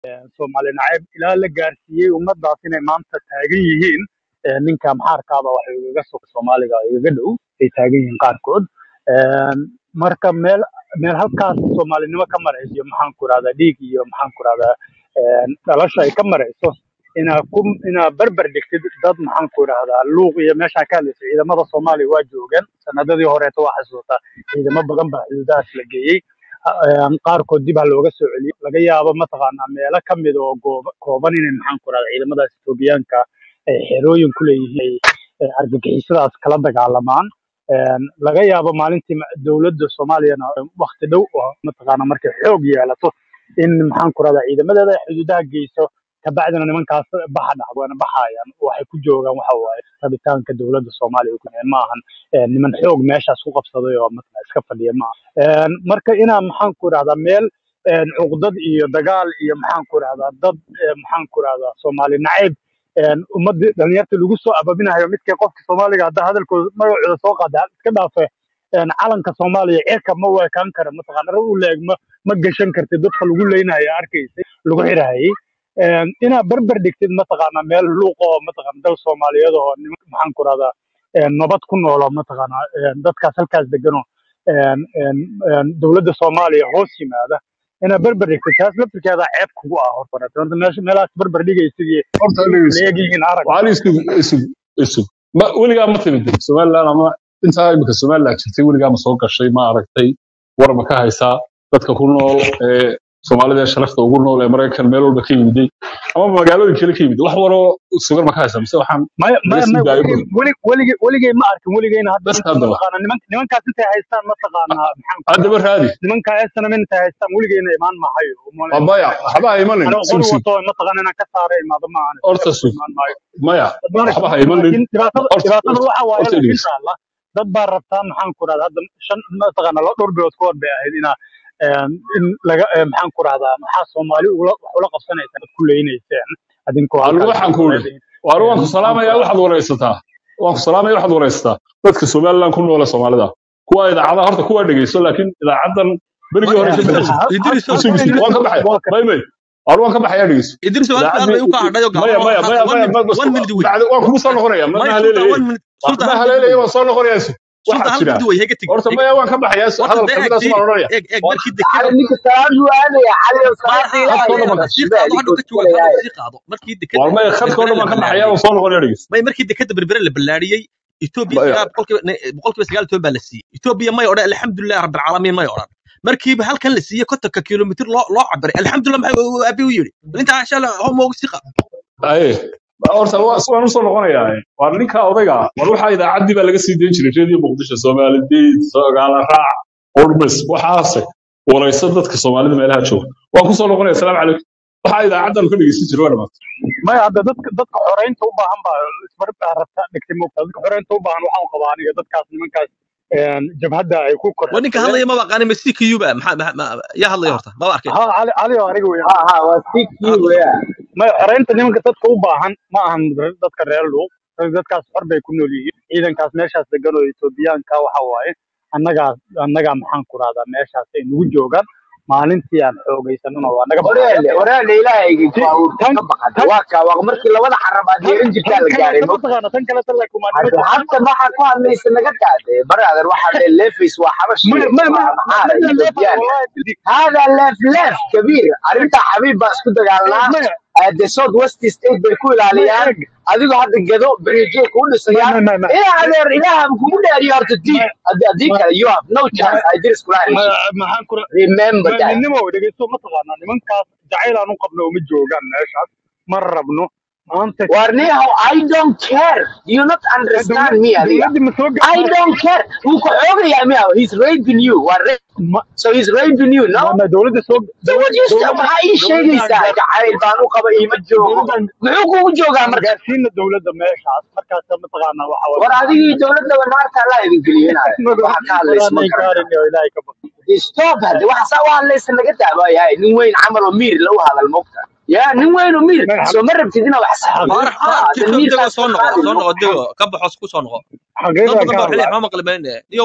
soomaali nacayb ilaa la gaarsiiyey ummadaas inay maanta taagan yihiin ee, ninka maxaarkaaba waxay igaga soo soomaaliga igaga dhow ay taagan yihiin qaarkood Een, marka meel meel halkaas soomaalinimo ka marayso iyo maxaan ku rahdaa dhiig iyo maxaan ku rahdaa dhalasho ay ka marayso inaa ku inaa berber dhigtid dad maxaan ku rahdaa luuq iyo meeshaa ka hadlaysa ciidamada soomaaliya waa joogeen sanadadii horeeta waa xasuutaa ciidamo badan baa xuduudahaas la geeyey Een, qaarkood dib ha looga soo celiyo laga yaabo mataqaanaa meelo ka mid oo goob- kooban inay maxaan ku rahdaa ciidamadaas etoobiyaanka ay xerooyin ku leeyihiin ay ay argagixisadaas kala dagaalamaan Een, laga yaabo maalintii ma- dowladda soomaaliyana wakti dhow oo mataqaana markay xoog yeelato in maxaan ku rahdaa ciidamadeeda ay xuduudaha geyso kabacdina nimankaas baxa dhacdo waana baxayaan waxay ku joogaan waxa waaye rabitaanka dowladda soomaaliya ku ma ahan een, niman xoog meeshaas ku qabsaday oo mataqana iska fadhiya ma aha Een, marka inaa maxaan ku rahdaa meel een, cuqdad iyo dagaal iyo maxaan ku rahdaa dad ee, maxaan ku rahdaa soomaali nacayb een, ummadii dhalinyarta lagu soo ababinayo midkii qofka soomaaliga hadda hadalkooda magacooda soo qaada iska dhaafe een, calanka soomaaliya cirka ma weekaan kara mataqaana rag u leeg ma ma gashan kartid dadka lagu leynayo arkaysay lagu xirahayay Een, inaad berber dhigtid mataqaana meel luuq oo mataqaana dal soomaaliyeed oo niman maxaan ku rahdaa een, nabad ku noolo mataqaana een, dadkaas halkaas deganoo een, een, een, dowladda soomaaliya hoos yimaada inaad berber dhigtid taas laftirkeeda ceeb kugu ah horta horta meesha meelahaas berber dhigaysid iyo horta la dhegeyso eegyihiin arag waxaan isug isug isug ma weligaa ma timid somaliland ama intaa imika somaliland jirtay weligaa ma soo gashay ma aragtay war ma ka haysaa dadka ku nool ee soomaalida ee sharafta ugu nool ee maraykan meel walba ka yimiday ama magaalooyin kale ka yimid wax waroo sugan ma ka haysaa mise waxaan maya laga maya sii maya daayo weligay weli weligay weligay ma arkin weligayna hadda bas inta haddaba mataqaana niman nimankaas intay haystaan mataqaana maxaan ku haddaba rahdaa raadi nimanka esanam intay haystaan weligayna imaan mahayo waa umaleyn maya maayo waxba ha imanin anoo sug qori sug wato mataqaana inaan ka saara imaado ma ahan horta iska sug imaan maayo maya marka waxba ha imanin laakiin dhibaatada horta dhibaatada waxa waaye horta laakiin dhegeyso taala dad baa rabtaa maxaan ku rahdaa hadda shan mataqaana laba dhowr bilood ka hor bay ahayd inaa een, in laga ee, maxaan ku rahdaa maxaa soomaali ugula wax ula qabsanaysaan ad ku leynayseen adinkoo anigu halkaas waxaan ku jooga iri waanu waan ku maxaan ku salaamaya rahdaa waxaad waraysataa waan ku salaamaya waxaad waraysataa dadka somaliland ku noole soomaalida kuwa idaacadaha horta kuwa dhegeyso laakiin idaacadan berigii hore ka idris bixi idris jirtay isug isug waan ka baxaya waa ka may may waanu waan ka baxaya dhegeyso idris hal su'aal idaacadii bay u ka hadhay oo maya gaaban maya maya one maya minute ma- one minute wey bacdi waan kugu soo noqonaya ma ma may sultan haleelaya one minute wax sultan ma hal minute haleelaya wey waan soo noqonaya sultan waxaa hal jira minute wey hega tegi horta hega maya waan ka baxaya horta hadal dee kamid eeg aas waan odhanaya eeg eeg Waan- markii على dekada انك سلام وانا على ma صلاة aha khadka oo إله dhan hadda baan يا sii qaado بشبه hadhu لك ka jawaab hadhu ولا sii qaado markii dekada waar maya khadka oo berbere dhan la baan ka baxaya balaariyey waan soo noqonaya dhegeyso may markii dekada berbere la balaariyey etoobiya maya sagaal boqolkiiba ne- boqolkiiba sagaal iyo toban baa la siiyey etoobiya may odhan alxamdulilah rabbilcaalamiin may odhan markiiba halkan la siiyey kontonka kilomitir loo loo cabiray alxamdulilah maxay abi u yidhi intaa insha allah hom ugu sii qaado aye horta waa- waan usoo noqonayaa waa ninka odayga war waxaa idaacaddii baa laga sii dayn jiray reediyo muqdisho soomaalidiid soogaala raac urmis waxaase warayso dadka soomaalida meelaha jooga waan kusoo noqonaya asalaamu calaykum waxaa idaacaddan ka dhegeysan jiray waa dhamaatay maya hadda dadka dadka xoreynta u baahan baa isbar baa rabta dhigtay moogtaa dadka xoreynta u baahan waxaan qabaa aniga dadkaas nimankaas een, jabhadda ay ku waa ninka korxadsadeen hadlaya maba aqaani ma si kiyuba maxaa ma- ma- yaa hadlaya horta maba arkay ha cali cali oo aniga weeyaan ها ها وفيك Ah, يو يا maya xoreynta nimanka dadka u baahan ma ahan re- dadka reer luuq dadkaas xor bay ku nool yihiin ciidankaas meeshaas degan oo etoobiyaanka waxa waaye annagaa annagaa maxaan ku rahdaa meeshaas ay nagu joogaan maalintii aan xoogaysanana waa naga baxayaan وريال وريال إلهي Ti- فاور tan كبقت tan واكا ومركي لو وضع حربات tan ينجي tan كان kale لقاري ta mataqaana tan kale tan laakiin waa حتى nimanka حتى ما حكوا ليس نقطع برا هذا الواحد الليفيس وحبشي ما ما ما ومحارة ما leefay إثيوبيان wallahi didi هذا لف لف كبير أنت حبيب بس كنت eeg قالنا maya the south west state بيكون maya عليان eeg adigo hadda gado berijeed kuu ma dhisayaan ma ma ma ee adeer ilaaha kugu dhaariyo horta diid ma Haddi- haddii ma kale you have no chance ma I just ma clarify maxaan ku remember ma that midnimo dhegeysto mataqaanaa nimankaas jacayl aan u qabno uma joogaan meeshaas ma rabno maanta warniyahow I don't care do you not understand me adiga dowladda ma soo I gaadhay don't care wuu ku xoogayaa miya he's raping you waa rape ma so he's raping you no ma ma dowladda soo so what dowladda you say dowladda maxaa ii dowladda aan sheegaysaa gaar jacayl baan u qaba iima joogo dowladda aan muxuu kugu joogaa aan marka gaarsiina dowladda meeshaas markaas mataqaanaa waxa waaye war adigii dowladaba naarta allah idin geliyeenaaya waxa ka hadlaysa ma walaanay garanayo gaarin oo ilaahay ka baqo stop hade waxa saa u hadlaysa naga daabayahay nin weyn camal oo miir lagu hadal mogta ya nin weyn oo miir ma soo ma rabtid inaa wax saxdo faarax ha faarax de tiktok dego miirkaas soo ka noqo qaadi soo noqo mogta dego ka baxo ku soo noqo dad xaqiiqda badan ka baa waxay leeyihin hadlaa ma maqli mayne yow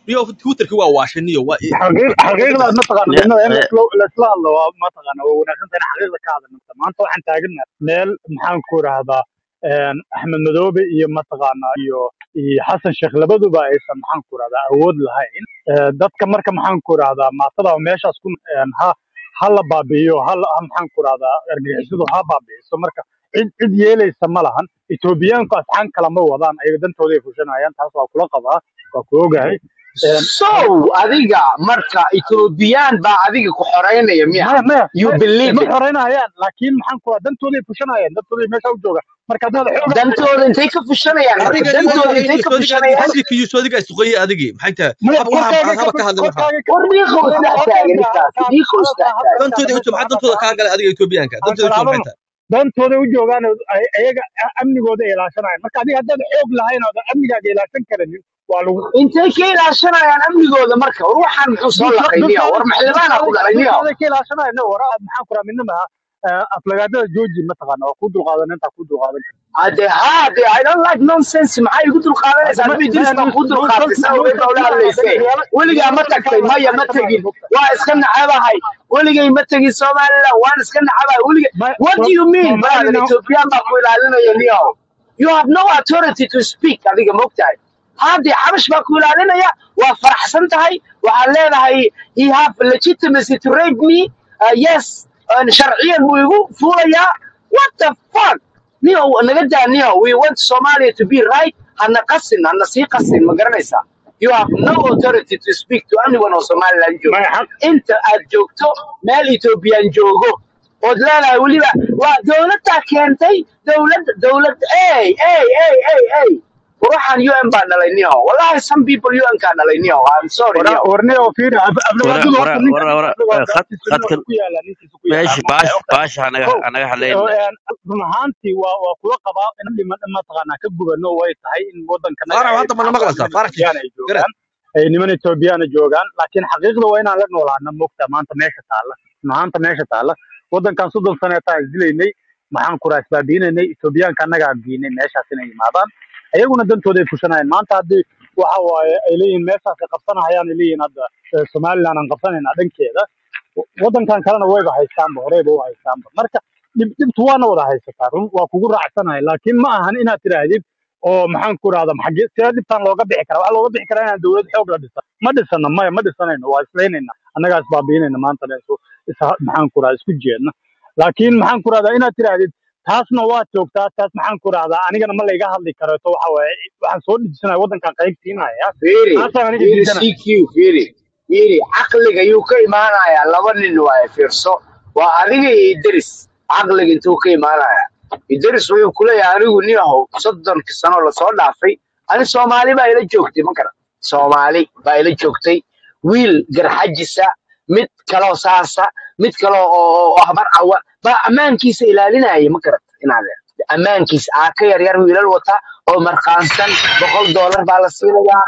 niyo twitterki waa waashaniyo waa xaqiiq xaqiiqdaad mataqaana ya midnaba in ya laisla laisla hadlo waa mataqaana waa wanaagsan tahay in xaqiiqda ka hadalnata maanta waxaan taaganahay meel maxaan ku rahdaa axmed madoobe iyo mataqaana iyo iyo xasan sheekh labaduba aysan maxaan ku rahdaa awood lahayn Eh, dadka marka maxaan ku rahdaa maatada meeshaas ku een, ha ha la baabi'iyo ha la- ha maxaan ku rahdaa argagixisadu ha baabi'iso marka cid cid yeelaysa ma lahan etoobiyaanku asxaan kala ma wadaan ayaga dantooda ay fushanayaan taas waa kula qabaa waa ku ogahay Een, so adiga marka ethoobiyan baa adiga ku xoreynaya miya maya maya you maya believe ma it xoreynayaan laakiin maxaan ku dantooday fushanayaan dantooday meesha u jooga marka haddaad xoog dantooda intay ka fushanayaan marka adiga dantooda intay ka fushanayaan hasiika iyo soodiga isuqaye adigii maxay tahay maya haba waxaan korkaaga haba ka ka hadlay waxaa war dhiiqo isdhex taagan ninkaasi dhiiqo isdhex taagan dantooda u maxaa dantooda kaa galay adiga etoobiyaanka aan dantooda u maxay kalaabano tahay dantooda u joogaan oo ay- ayaga a- amnigooda ay ilaashanayaan marka adiga haddaad xoog lahayn oo amnigaaga ilaasan karanin waa lagu intay ka ilaashanayaan amnigooda marka war waxaan muxuu soo dulka laqay niyo dulkaada war maxlimaana ku dhalay niyo dulkaada ka ilaashanaya no wara maxaan ku rahaa midnama aflagaadada jooji mataqaana waa ku dulqaadan intaa ku dulqaadan karta hade ha de i don't like nonsense maxay igu dulqaadanaysaa hadda ma nabi idris maya baan kuu dulqaatay nonsense saa ogeed baa ula nonsense hadlaysay riyaalo weligaa ma riyaalo tagtay dadkaaga maya ma waxaa ka tegin maqan waa iska nacabahay weligay ma tegin somaliland waan iska nacabahay weligay ma what do you mean brother soomaalina ethiopian baa ku ilaalinaya niyo you have no authority to speak adiga mogtahay haddii xabash baa ku ilaalinaya waa faraxsan tahay waxaad leedahay he have legitimacy to rape me uh, yes uh, sharciyan buu igu fuulayaa what the fuck niyo naga daa niyo we want somalia to be right hana qasin hana sii qasin ma garanaysaa you have no authority to speak to anyone oo somaliland jooga maya xaq inta aad joogto meel ethiopian joogo ood leedahay weliba waa dowladdaa keentay dowladda dowlad ey ey ey ey ey war waxaan un baa dhalay niyo wallahi some people un kaa dhalay niyo i'm sorry wara niyo warne oo fiiri wara aflagaadadu wara horta ninkan wara wara aflagaadu khad agtiisa nin khadkan ku yaala ninkiisa ku yaala meesha ma baash ogtahay baasha anaga kow anaga hadlayn oo, een, run ahaantii waa waa kula qabaa in dhiman mataqaanaa ka gubano way tahay in wadankanaga faarax ay hadda mana maxaan ku maqlaysaa niman faarax etoobiyaan ay garad joogaan ay niman etoobiyaan joogaan laakiin xaqiiqda waa inaan la noolaana mogta maanta meesha taalla maanta meesha taalla wadankan soddon saneetaan isdilaynay maxaan ku raasbaabiinaynay etoobiyaanka annagaa geynay meeshaas inay yimaadaan ayaguna dantooda ay fushanayaan maanta haddii waxa waaye ay leeyihiin meeshaas ay qabsanahayaan ay leeyihiin hadda eh, somaliland aan qabsanaynaa dhankeeda wadankan kalena wayba haystaanba horeyba u haystaanba marka dhib dhibtu waana wada haysataa run waa kugu raacsanahay laakiin ma ahan inaad tidhaahdid oo maxaan ku rahda maxagee sidee dhibtaan looga bixi karaa waxaa looga bixi karaa inaan dowlad xoog la dhisan ma dhisana maya ma dhisanayno waa islaynayna annagaa isbaabiinayna maanta dhan isu is maxaan ku rahda isku jeedna laakiin maxaan ku rahdaa inaad tidhaahdid taasna waa joogtaa taas maxaan ku rahdaa anigana ma layga hadli kareeto waxa waaye waxaan soo dhijisanaya wadankan qaybtiinaya fiiri taasaan aniga fiiri diidana cq fiiri fiiri caqliga yuu ka imaanayaa laba nin waaye fiirso waa adiga iyo idris caqliga intuu ka imaanaya idris wuxuu kuleeyahay anigu nin ahow soddonkii sano lasoo dhaafay ani soomaali baa ila joogtay ma garan soomaali baa ila joogtay wiil garxajisa mid kaloo saasa mid kaloo oo oo habar cawa baa ammaankiisa ilaalinaya ma garat inaad ammaankiisa aa ka yaryar wiilal wata oo marqaansan boqol doolar baa la siinayaa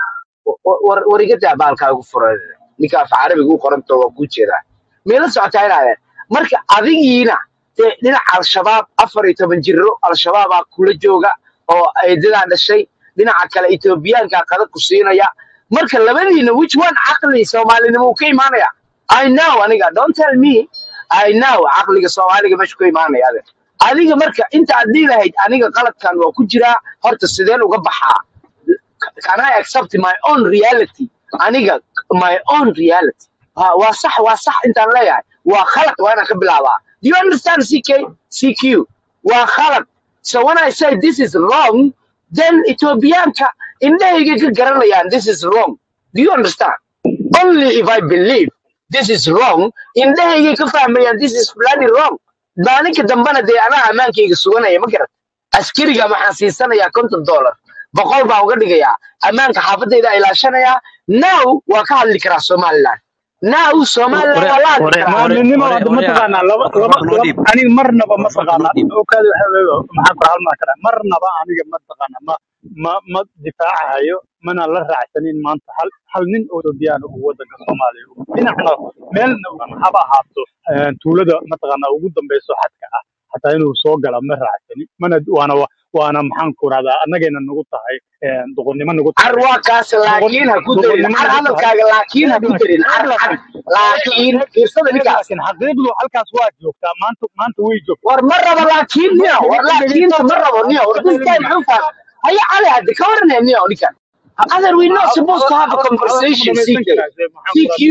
war war iga daa baalkaagu furan ninka af carabiga u qoranto waa kuu jeedaa meela socotaa inaadeen marka adigiina dee dhinaca al-shabaab afar iyo toban jiro al-shabaabaa kula jooga oo eedadaa dhashay dhinaca kale etoobiyaankaa qada ku siinaya marka labadiina which one caqli soomaalinimo uu ka imaanaya i know aniga don't tell me i know caqliga soomaaliga meeshu ka imaanaya ade adiga marka inta aad dhihi lahayd aniga qaladkan waa ku jiraa horta sideen uga baxaa can I accept my own reality aniga my own reality ha waa sax waa sax intaan leeyahay waa khalad waa inaan ka bilaabaa do you understand ck cq waa khalad so when I say this is wrong then Ethiopianka indhahayga ka garanayaan this is wrong do you understand only if I believe this is wrong indhahayga ka fahmayaan this is bloody wrong maalinka dambena dee anaa ammaankayga suganaya ma garat askariga maxaan siisanayaa konton dollar boqol baan uga dhigayaa ammaanka xaafadayda ilaashanayaa now waa ka hadli karaa somaliland now somaliland ware waa la hadli ware karaa ware maalinimo ware hadda ware mataqaanaa laba laba mikrofoonka noo laba dhiib aniga marnaba mikrofoonka noo mataqaanaa dhiib okaadi waxa maxaan ku halmaa karaa marnaba aniga mataqaanaa ma ma ma difaacahayo mana la raacsanin maanta hal hal nin oo Ethiopian uu wadanka Soomaaliya uu dhinacna meelna uu haba ahaato een, tuulada mataqaanaa ugu dambeyso xadka ah hataa inuu soo gala ma raacsanin mana waana wa- waana maxaan ku rahdaa annagayna nagu tahay een, doqonnimo nagu car tahay waa kaas doqon laakiin ha ku darin doqonnimo car nagu tahay hadalkaaga laakiin ha ku darin car car laakiin laakiin fiirsada ninkaas laakiin xaqiiqdu halkaas waa joogtaa maanta maanta way joogtaa war ma rabo laakiin niyo war laakiinta ma rabo niyo war this guy muxuu fahmay haya cali hadda ka waranaya niyo ninkan other we not supposed to have a conversation CK CQ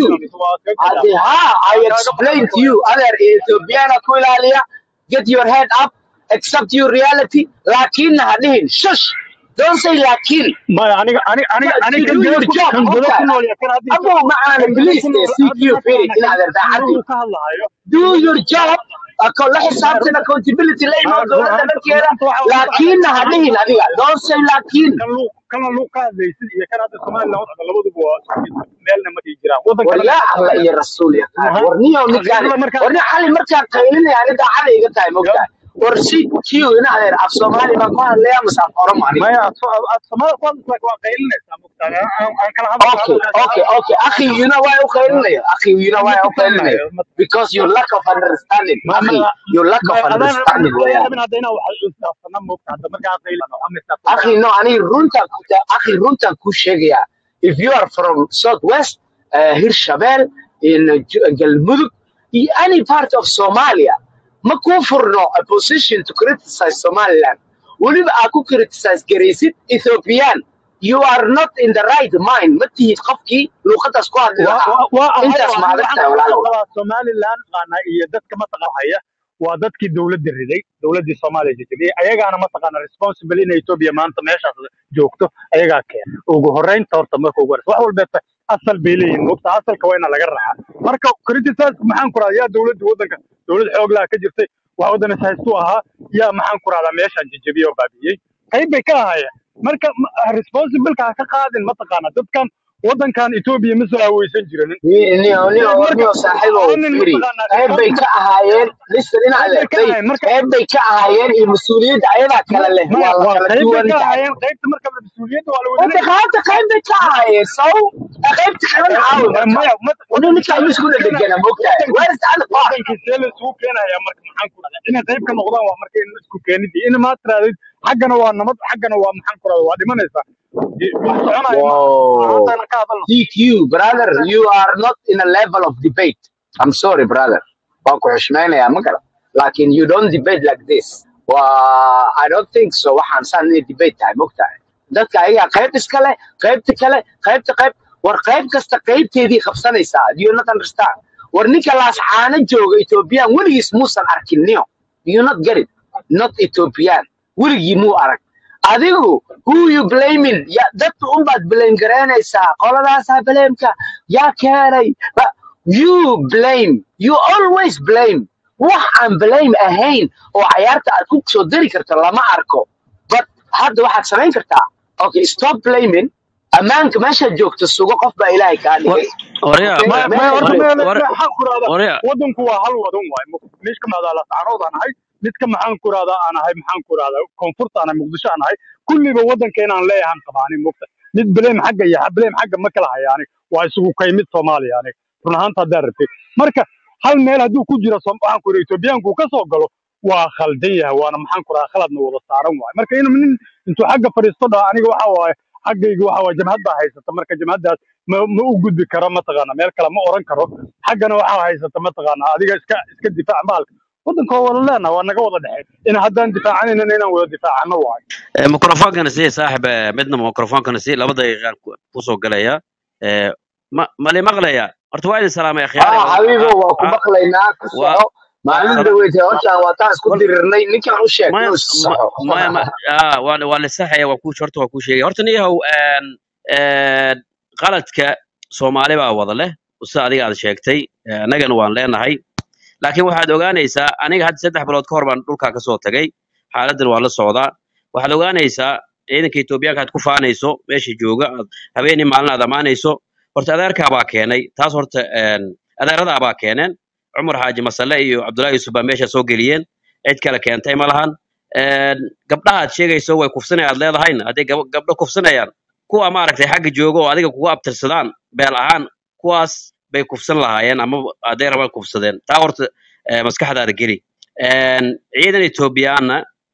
hadde ha I explain to you other Ethiopiana ku ilaaliya get your head up accept your reality laakiin ha dhihin shush don't say laakiin maya aniga aniga aniga to aniga do kan your gado ku job kan gado okay ku nool yahay kan hadda abo macaana kan gado please ku de nool CQ hadda firi mataqaana in kan adeer daacadii anigu ka hadlahayo do your job ako la xisaabtan accountability la imaw run dowladda ahaanta dhankeeda run ahaanta waxa laakiinna ha dhihin adiga don't say laakiin kan luuq kan luuq ka hadlaysid iyo kan hadda Soomaaliland wadda labaduba waa isku mid meelna ma dhihi jiraan waddan war kale yaa alla iyo rasuul ya run ahaan war niyow ninkaan xaqiiqda markaa war nin xali markaan qaylinaya ani daacada iga tahay mogtahay war si kiyo ina adeer af soomaali baan ku hadlaya mase af oromo aniga maya Soomaaliland ku hadlaysaa waa qaylinaysaa mugtaan aan aan kala hadlo Okay, hadalkaas okay, okay. Akhi, you know why I'm qaylinaya? Akhi, you know ma why I'm qaylinaya? tusaanayo ma Because your lack of understanding. ma Akhi, ma your lack ma of adaan rabin understanding adaan weeyaan. rabin haddayna wax istaafsana moogta hadda markaa qaylano ama Akhi, istaafsana no, ani runta ku akhi runta ku sheegaya. If you are from Southwest, uh, Hirshabelle, in uh, J- Galmudug, in any part of Somalia, ma ku furno a position to criticize Somaliland. Weliba aad ku criticize garaysid Ethiopian. You are not in the right mind. Ma tihid qofkii luuqadaas ku hadli waa lahaa. waa waa ahay Intaas oo ma aniga adag waxaan tahay waxaan walaalow. qabaa Somaliland qaana iyo dadka mataqaan haya waa dadkii dowladda riday dowladdii Soomaaliya jajabiyey ayagaana mataqaana responsible in Ethiopia maanta meeshaas joogto ayagaa keena ugu horreynta horta marka ugu horreysa wax walba asal bay leeyihiin moogta asalka waa ina laga raacaa marka criticize maxaan ku rahdaa yaa dowladda waddanka dowlad xoog laha ka jirtay wax waddan is haystu ahaa yaa maxaan ku rahdaa meeshaan jajabiyey oo baabiyey qayb bay ka ahaayeen marka ma- responsibileka ha ka qaadin mataqaana dadkan waddankan Ethiopia ma soo haweysan jiranin Ni- niyo niyo marka niyo saaxiibow aanin firi mataqaanaa qayb bay ka responsible ahaayeen listen ina qayb bay ka adeertay ahaayeen marka qayb bay ka ahaayeen iyo mas-uuliyadda ayadaa ma kala leh maya waa la waa kala qayb bay duwan ka tahay ahaayeen qaybta marka mas-uuliyadda waa la wada hadda leeyahay qaybta qayb bay ka ahaayeen sow qaybta kalena caawi marka maya mad- wadda waddankii ninka see ayuu la isku isugu keenaya dhedhegana mogtahay waddankii where is the other part waddankii see la isugu keenaya marka maxaan ku rahdaa inay qayb ka noqdaan waa marka in isku keenidii in maa tirahdid xaggana waa nabad xaggana waa maxaan ku rahdaa waa dhimanaysaa Di- wax soconaya maaha whoa ahaantana ka hadalno TQ brother you are not in a level of debate I'm sorry brother waan ku xushmaynayaa ma garan laakin you don't debate like this waa I don't think so waxaan saan inay debate tahay mogtahay dadka ayagaa qayb iskale qaybta kale qaybta qayb war qayb kasta qaybteedii qabsanaysaa do you not understand war ninka laascaana jooga ethiopian weligiis muusan arkin niyo do you not get it not ethiopian weligii muu arag adigu who you blaming ya dadka unbaad blame garaynaysaa qoladaasaa blameka yaa keenay Ba- you blame you always blame wax aan blame ahayn oo cayaarta aad ku soo dari karto lama arko but hadda waxaad samayn kartaa okay stop blaming ammaanka meeshaad joogto sugo qof baa ilaahay kaa dhigay warya okay maya maya meeshaad horta warya joogto maya warya maxaan ku rahdaa warya waddanku waa hal wadan waay mid ka mid ah laascaanood aan ahay mid ka maxaan ku rahdaa aan ahay maxaan ku rahdaa koonfurta aan ahay muqdisho aan ahay kulliba waddanka inaan leeyahan qabaanin mogta mid blame xagga iyo blame xagga ma kala haya anig waa isugu kay mid soomaaliya anig run ahaanta haddaa rabtay marka hal meel hadduu ku jiro Soom- waxaan ku yidhi etoobiyaanku ka soo galo waa khaldan yahay waana maxaan ku rahdaa khaladna wada saaran waay marka inuu nin intuu xagga fadhiisto dhaa aniga waxa waaye xaggayga waxa waaye jamhad baa haysata marka jamhaddaas ma ma u gudbi karo mataqaana meel kale ma oran karo xaggana waxaa haysata mataqaana adiga iska iska difaac maalka waddanka waa wada leenaha waa naga wada dhexey in haddaan difaacanayna inaan wada difaacano waayo mikrofoonkana sii saaxib eh, midna mikrofoonkana sii laba daqiiqaan ku- kusoo galaya Eh, ma mali maqlaya horta waa idin salaamay akhyaari اه waa حبيبي waa وكو waa مقلينا كسو waa مالين sala دويتي هوشان واتان اسكو wal ديرني نيكان u sheeg maya inuu ma- saxo maya ma ah waa waa la saxaya waa ku horta waa ku sheegay horta niyahow een een qaladka Soomaali baa wada leh sida adiga aad sheegtay eh, annagana waan leenahay laakiin waxaad ogaanaysaa aniga hadda saddex bilood ka hor baan dhulkaa ka soo tagay xaaladdan waa la socdaa waxaad ogaanaysaa ciidanka Etoobiyaanka aad ku faanayso meesha jooga aad habeenii maalin aad amaanayso horta adeerkaa baa keenay taas horta een adeeradaa baa keeneen cumar xaaji masale iyo cabdullaahi yuusuf baa meesha soo geliyeen cid kale keentay ma lahan een gabdhaha aad sheegayso way kufsanaya aad leedahayna hadday gab- gabdho kufsanayaan kuwa maaragtay xagga jooga oo adiga kugu abtirsadaan beel ahaan kuwaas bay kufsan lahaayeen ama hadday rabaan kufsadeen taa horta eh, maskaxdaada geli Een, ciidan etoobiyaanna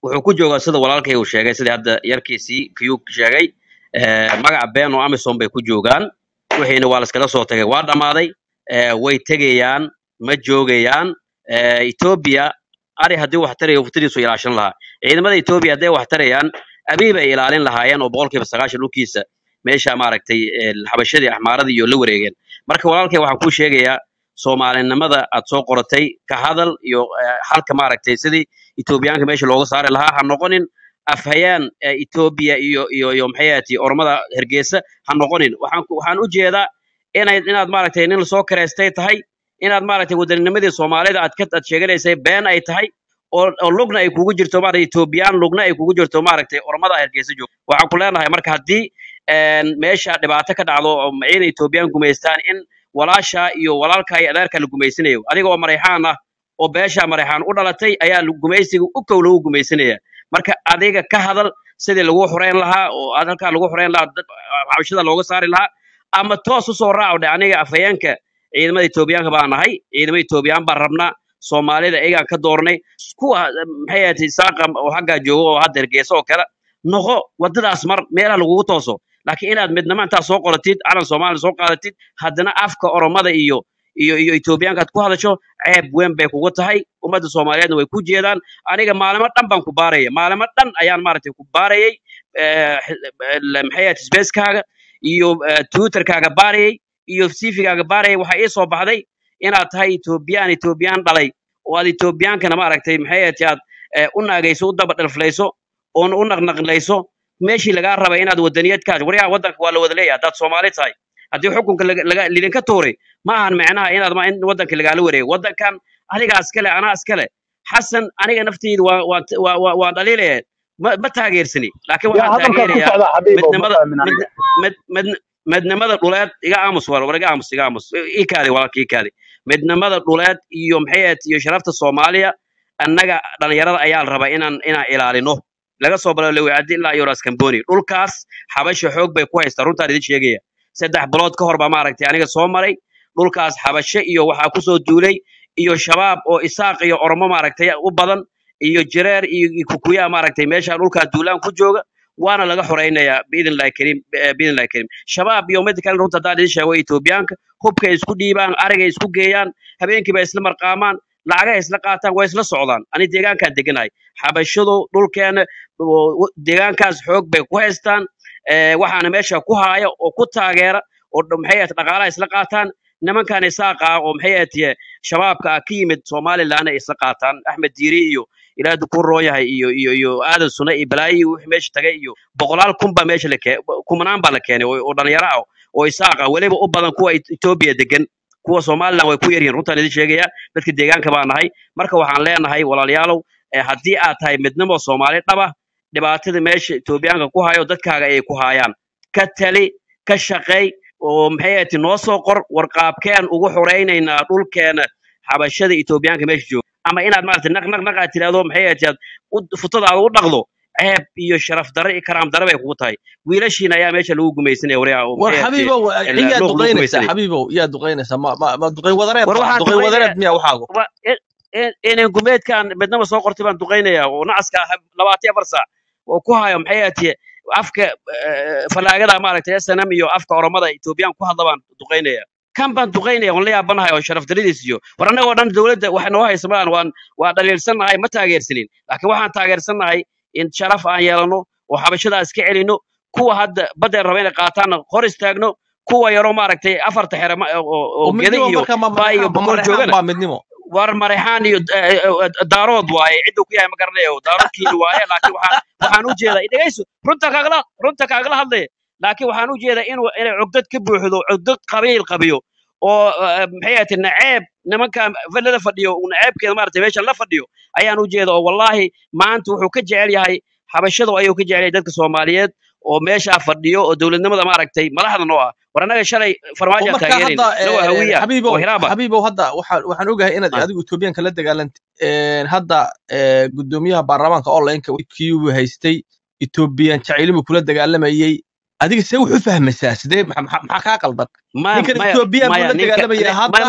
wuxuu ku joogaa sida walaalkay uu sheegay sidii hadda yarkiisii kiyuu sheegay eh, magaca been oo amisom bay ku joogaan wixiina waa laskala soo tagay waa dhammaaday eh, way tegayaan ma joogayaan eh, etoobiya ari haddii wax tarayo waftadiisu ilaashan lahaa ciidamada etoobiya hadday wax tarayaan abiy bay ilaalin lahaayeen oo boqolkiiba sagaashan dhulkiisa meesha maaragtay eh, xabashadii axmaaradii iyo la wareegeen marka walaalkay waxaan kuu sheegayaa soomaalinimada aad soo qoratay ka hadal iyo eh, halka maaragtay sidii etoobiyaanka meesha looga saari lahaa ha noqonin afhayaan eh, etoobiya iyo iyo iyo maxay ahati ormada hergeysa ha noqonin waxaan ku- waxaan u jeedaa inay inaad maaragtay nin lasoo kareystay tahay inaad maaragtay wadanninimadii soomaalida aad ka aad sheeganaysay been ay tahay oo oo lugna ay kugu jirto maaragtay etoobiyaan lugna ay kugu jirto maaragtay ormada hergeysa joogto waxaan ku leenahay marka haddii een, meesha dhibaato ka dhacdo oo ciidan etoobiyaan gumaystaan in walaasha iyo walaalka iyo adeerka la gumaysanayo adiga oo marayxaan ah oo beesha marayxaan u dhalatay ayaa lu- gumaysiga u kow lagu gumaysanaya marka adiga ka hadal sidii lagu xoreyn lahaa oo aad halkaa lagu xoreyn lahaa dad xabashada looga saari lahaa ama toos usoo raaco dhe aniga afhayeenka ciidamada etoobiyaanka baa nahay ciidamada etoobiyaan baan rabnaa soomaalida iyagaan ka doornay kuwa maxay ahayd saaqa oo xaggaa jooga oo hadda hergeysa oo kale noqo wadadaas mar meelaha lagugu tooso laakiin inaad midnimo intaa soo qoratid calan soomaaliya soo qaadatid haddana afka oromada iyo iyo iyo etoobiyaanka aad ku hadasho ceeb weyn bay kugu tahay ummadda soomaaliyeedna way ku jeedaan aniga maalimo dhan baan ku baaraya maalimo dhan ayaan maaragtay ku baarayay eh, l- maxay ahayd spacekaaga iyo eh, twitterkaaga baarayay iyo cvgaaga baarayay waxaa ii soo baxday inaad tahay etoobiyaan etoobiyaan dhalay oo aad etoobiyaankana maaragtay maxay ahayd aad eh, u naagayso u daba dhalflayso oona u naqnaqlayso meeshii lagaa rabay inaad wadaniyad ka waryaa waddanka waa la wada leeyahay haddaad soomaali tahay haddii xukunka laga- laga- lidinka tuuray ma ahan macnaha inaad ma- in waddanka lagaala wareego waddankan adigaa iskale anaa iskale xasan aniga nafteyda waa waa waa waa waa dhaliilaya ma ma taageersani laakiin yaa waxaan hadalkaa ku taageerayaa socda xabiibow ma midnimada fahmin aniga mid mid mid midnimada dhuleed iga aamus war war iga aamus iga aamus ii kaadi walaalka ii kaadi midnimada dhuleed iyo maxay ahayd iyo sharafta soomaaliya annaga dhalinyarada ayaa la rabaa inaan inaan ilaalino laga soo bilaabo lewicadi ilaa iyo raskamboni dhulkaas xabasha xoog bay ku haystaa runtaan idin sheegaya saddex bilood ka hor baa maaragtay aniga soo maray dhulkaas xabashe iyo waxaa kusoo duulay iyo shabaab oo isaaq iyo oromo maaragtay u badan iyo jireer iyo iyo kukuyaa maaragtay meesha dhulkaa duulaan ku jooga waana laga xoraynayaa biidn illahi kariim eh, biidn illahi kariim shabaab iyo mid kale runta haddaan idin sheego etoobiyaanka hubkay isku dhiibaan arigay isku geeyaan habeenkiiba isla marqaamaan lacagay isla qaataan waa isla socdaan ani deegaankaan deganahay xabashadu dhulkeena oo- oo- deegaankaas xoog bay ku haystaan eh, waxaana meesha ku haaya oo ku taageera oo dh- maxay ahayd dhaqaalaha isla qaataan nimankan isaaqa ah oo maxay ahayd shabaabka ah ka yimid somaliland ay isla qaataan axmed diiri iyo ilaa ku roon yahay iyo iyo iyo aadan sune iyo balaayi iyo wixii meesha tagay iyo boqolaal kun baa meesha la kee kumanaan baa la keenay oo oo dhalinyaro ah oo isaaq ah weliba u badan kuwa Et- etoobiya degan kuwa somaliland way ku yar yihiin runtaan idin sheegaya dadka deegaanka baa nahay marka waxaan leenahay walaalayaalow eh, haddii aad tahay midnimo soomaali dhaba dhibaatada meesha etoobiyaanka ku hayo dadkaaga ayay ku hayaan ka tali ka shaqeey oo maxay ahayd noo soo qor warqaabkeen ugu xoraynaynaa dhulkeena xabashada etoobiyaanka meesha jooga ama inaad maaragtay naq naq naq aad tirahdo maxay ahayd aad u- futadaada u dhaqdo ceeb iyo sharaf darre iyo karaam darre bay kugu tahay wiilashiina ayaa meesha lagu gumaysanaya waryaa oo war maxay ahayd xabiibow el- ciyaad luuq lagu duqaynaysaa gumaysanaya xabiibow yaad duqaynaysaa ma ma ma duqayn wadareed war ba waxaan duqayn duqaynaya wadareed miya waxaagu wa- in- in- inay gumeedkan midnaba soo qortay baan duqaynaya oo nacaska ah labaatan iyo afar saac oo ku hayo maxay ahayd afka eh, falaagada maaragtay snm iyo afka oromada etoobiyaan ku hadla baan duqaynaya kan baan duqaynaya waan la yaabanahay oo sharaf daradiis iyo war annagoo dhan dowladda wax noo haysa maan waan waa dhaliilsannahay ma taageersanin laakiin waxaan taageersannahay in sharaf aan yeelano oo xabashadaa iska celino kuwa hadda baddeen raba inay qaataanna hor istaagno kuwa yaroo maaragtay afarta xere ma- oo oo- oo oo geda midnimo iyo marka ma baa iyo mareexaan ma boqol mareexaan joogana baa midnimo war marexaan iyo eh, eh, daarood waaye ciduu ku yahay ma garanayo daaroodkiini waaye laakiin waxaan waxaan u jeedaa dhegayso runta kaagala runta kaagala hadlaya laakiin waxaan u jeedaa inuu inay cugdad ka buuxdo cugdad qabiil qabiyo oo eh, maxay ahayd naceeb nimanka vallada fadhiyo uu naceebkeeda maaragtay meesha la fadhiyo ayaan u jeeda oo wallaahi maanta wuxuu ka jecel yahay xabashadu ayuu ka jecel yahay dadka soomaaliyeed oo meeshaa fadhiyo oo dowladnimada maaragtay madaxda noo ah war annaga shalay oo farmaajo marka taageerayna hadda inagoo eh, hawiya oo xabiibow hiraaba xabiibow hadda waxaan waxaan ogahay inaad Ah. adigu etoobiyaanka la dagaalantay Een, hadda eh, gudoomiyaha baarlamaanka onlineka kii uu haystay etoobiyan jacaylibuu kula dagaalamayey adiga see wuxu fahmaysaa sidee maxa maxa- maxaa kaa qaldan ma ninkan maya etoobiyan buu maya la ninka dagaalamaya ni- hadda maya ma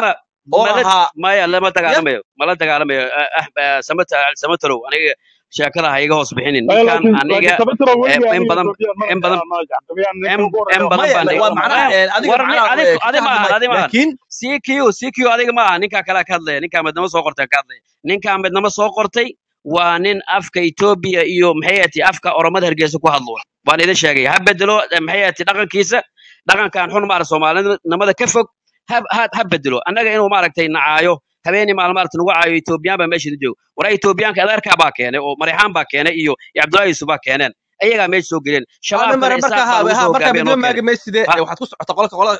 oo mala ahaa maya lama ya dagaalamayo mala dagaalamayo Ah, ah, ah, samata samatalow aniga sheekada ha iga hoos bixinin maya ninkan laakiin laakiin aniga sababtuna eh, weligii in aniga badan etoobiyaan in mana badan aqaana etoobiyaan ninka in ugu in horeeya badan maya baan waa dhiga macnaha maya eh, adiga war ni macnaha adig eh, adi ka ma hadli aha maayo adi ma aha laakiin CQ CQ adiga ma aha ninkaa kale ka hadlaya ninkaa midnimo soo qortay ka hadlaya ninkaa midnimo soo qortay waa nin afka Ethiopia iyo maxay ahayd afka oromada hargeysa ku hadlo waan idin sheegay ha bedelo eh, maxay ahayd dhaqankiisa dhaqankan xun maara soomaalinimada ka fog ha ha ha bedelo annaga inuu maaragtay nacaayo habeenii maalin maaragtay nagu caayo Ethiopian baa meesha joogo waraa Ethiopianka adeerkaa baa keenay oo Marixaan baa keenay iyo iyo Cabdullaahi Yusuf baa keeneen ayagaa meesha soo geleen ana shabaabkana mara marka isaaq baa ha lagu ha soo marka hogaamiyeen midnimo oo keenay maagi mayside ha eh, waxaad ku socota qolka qolada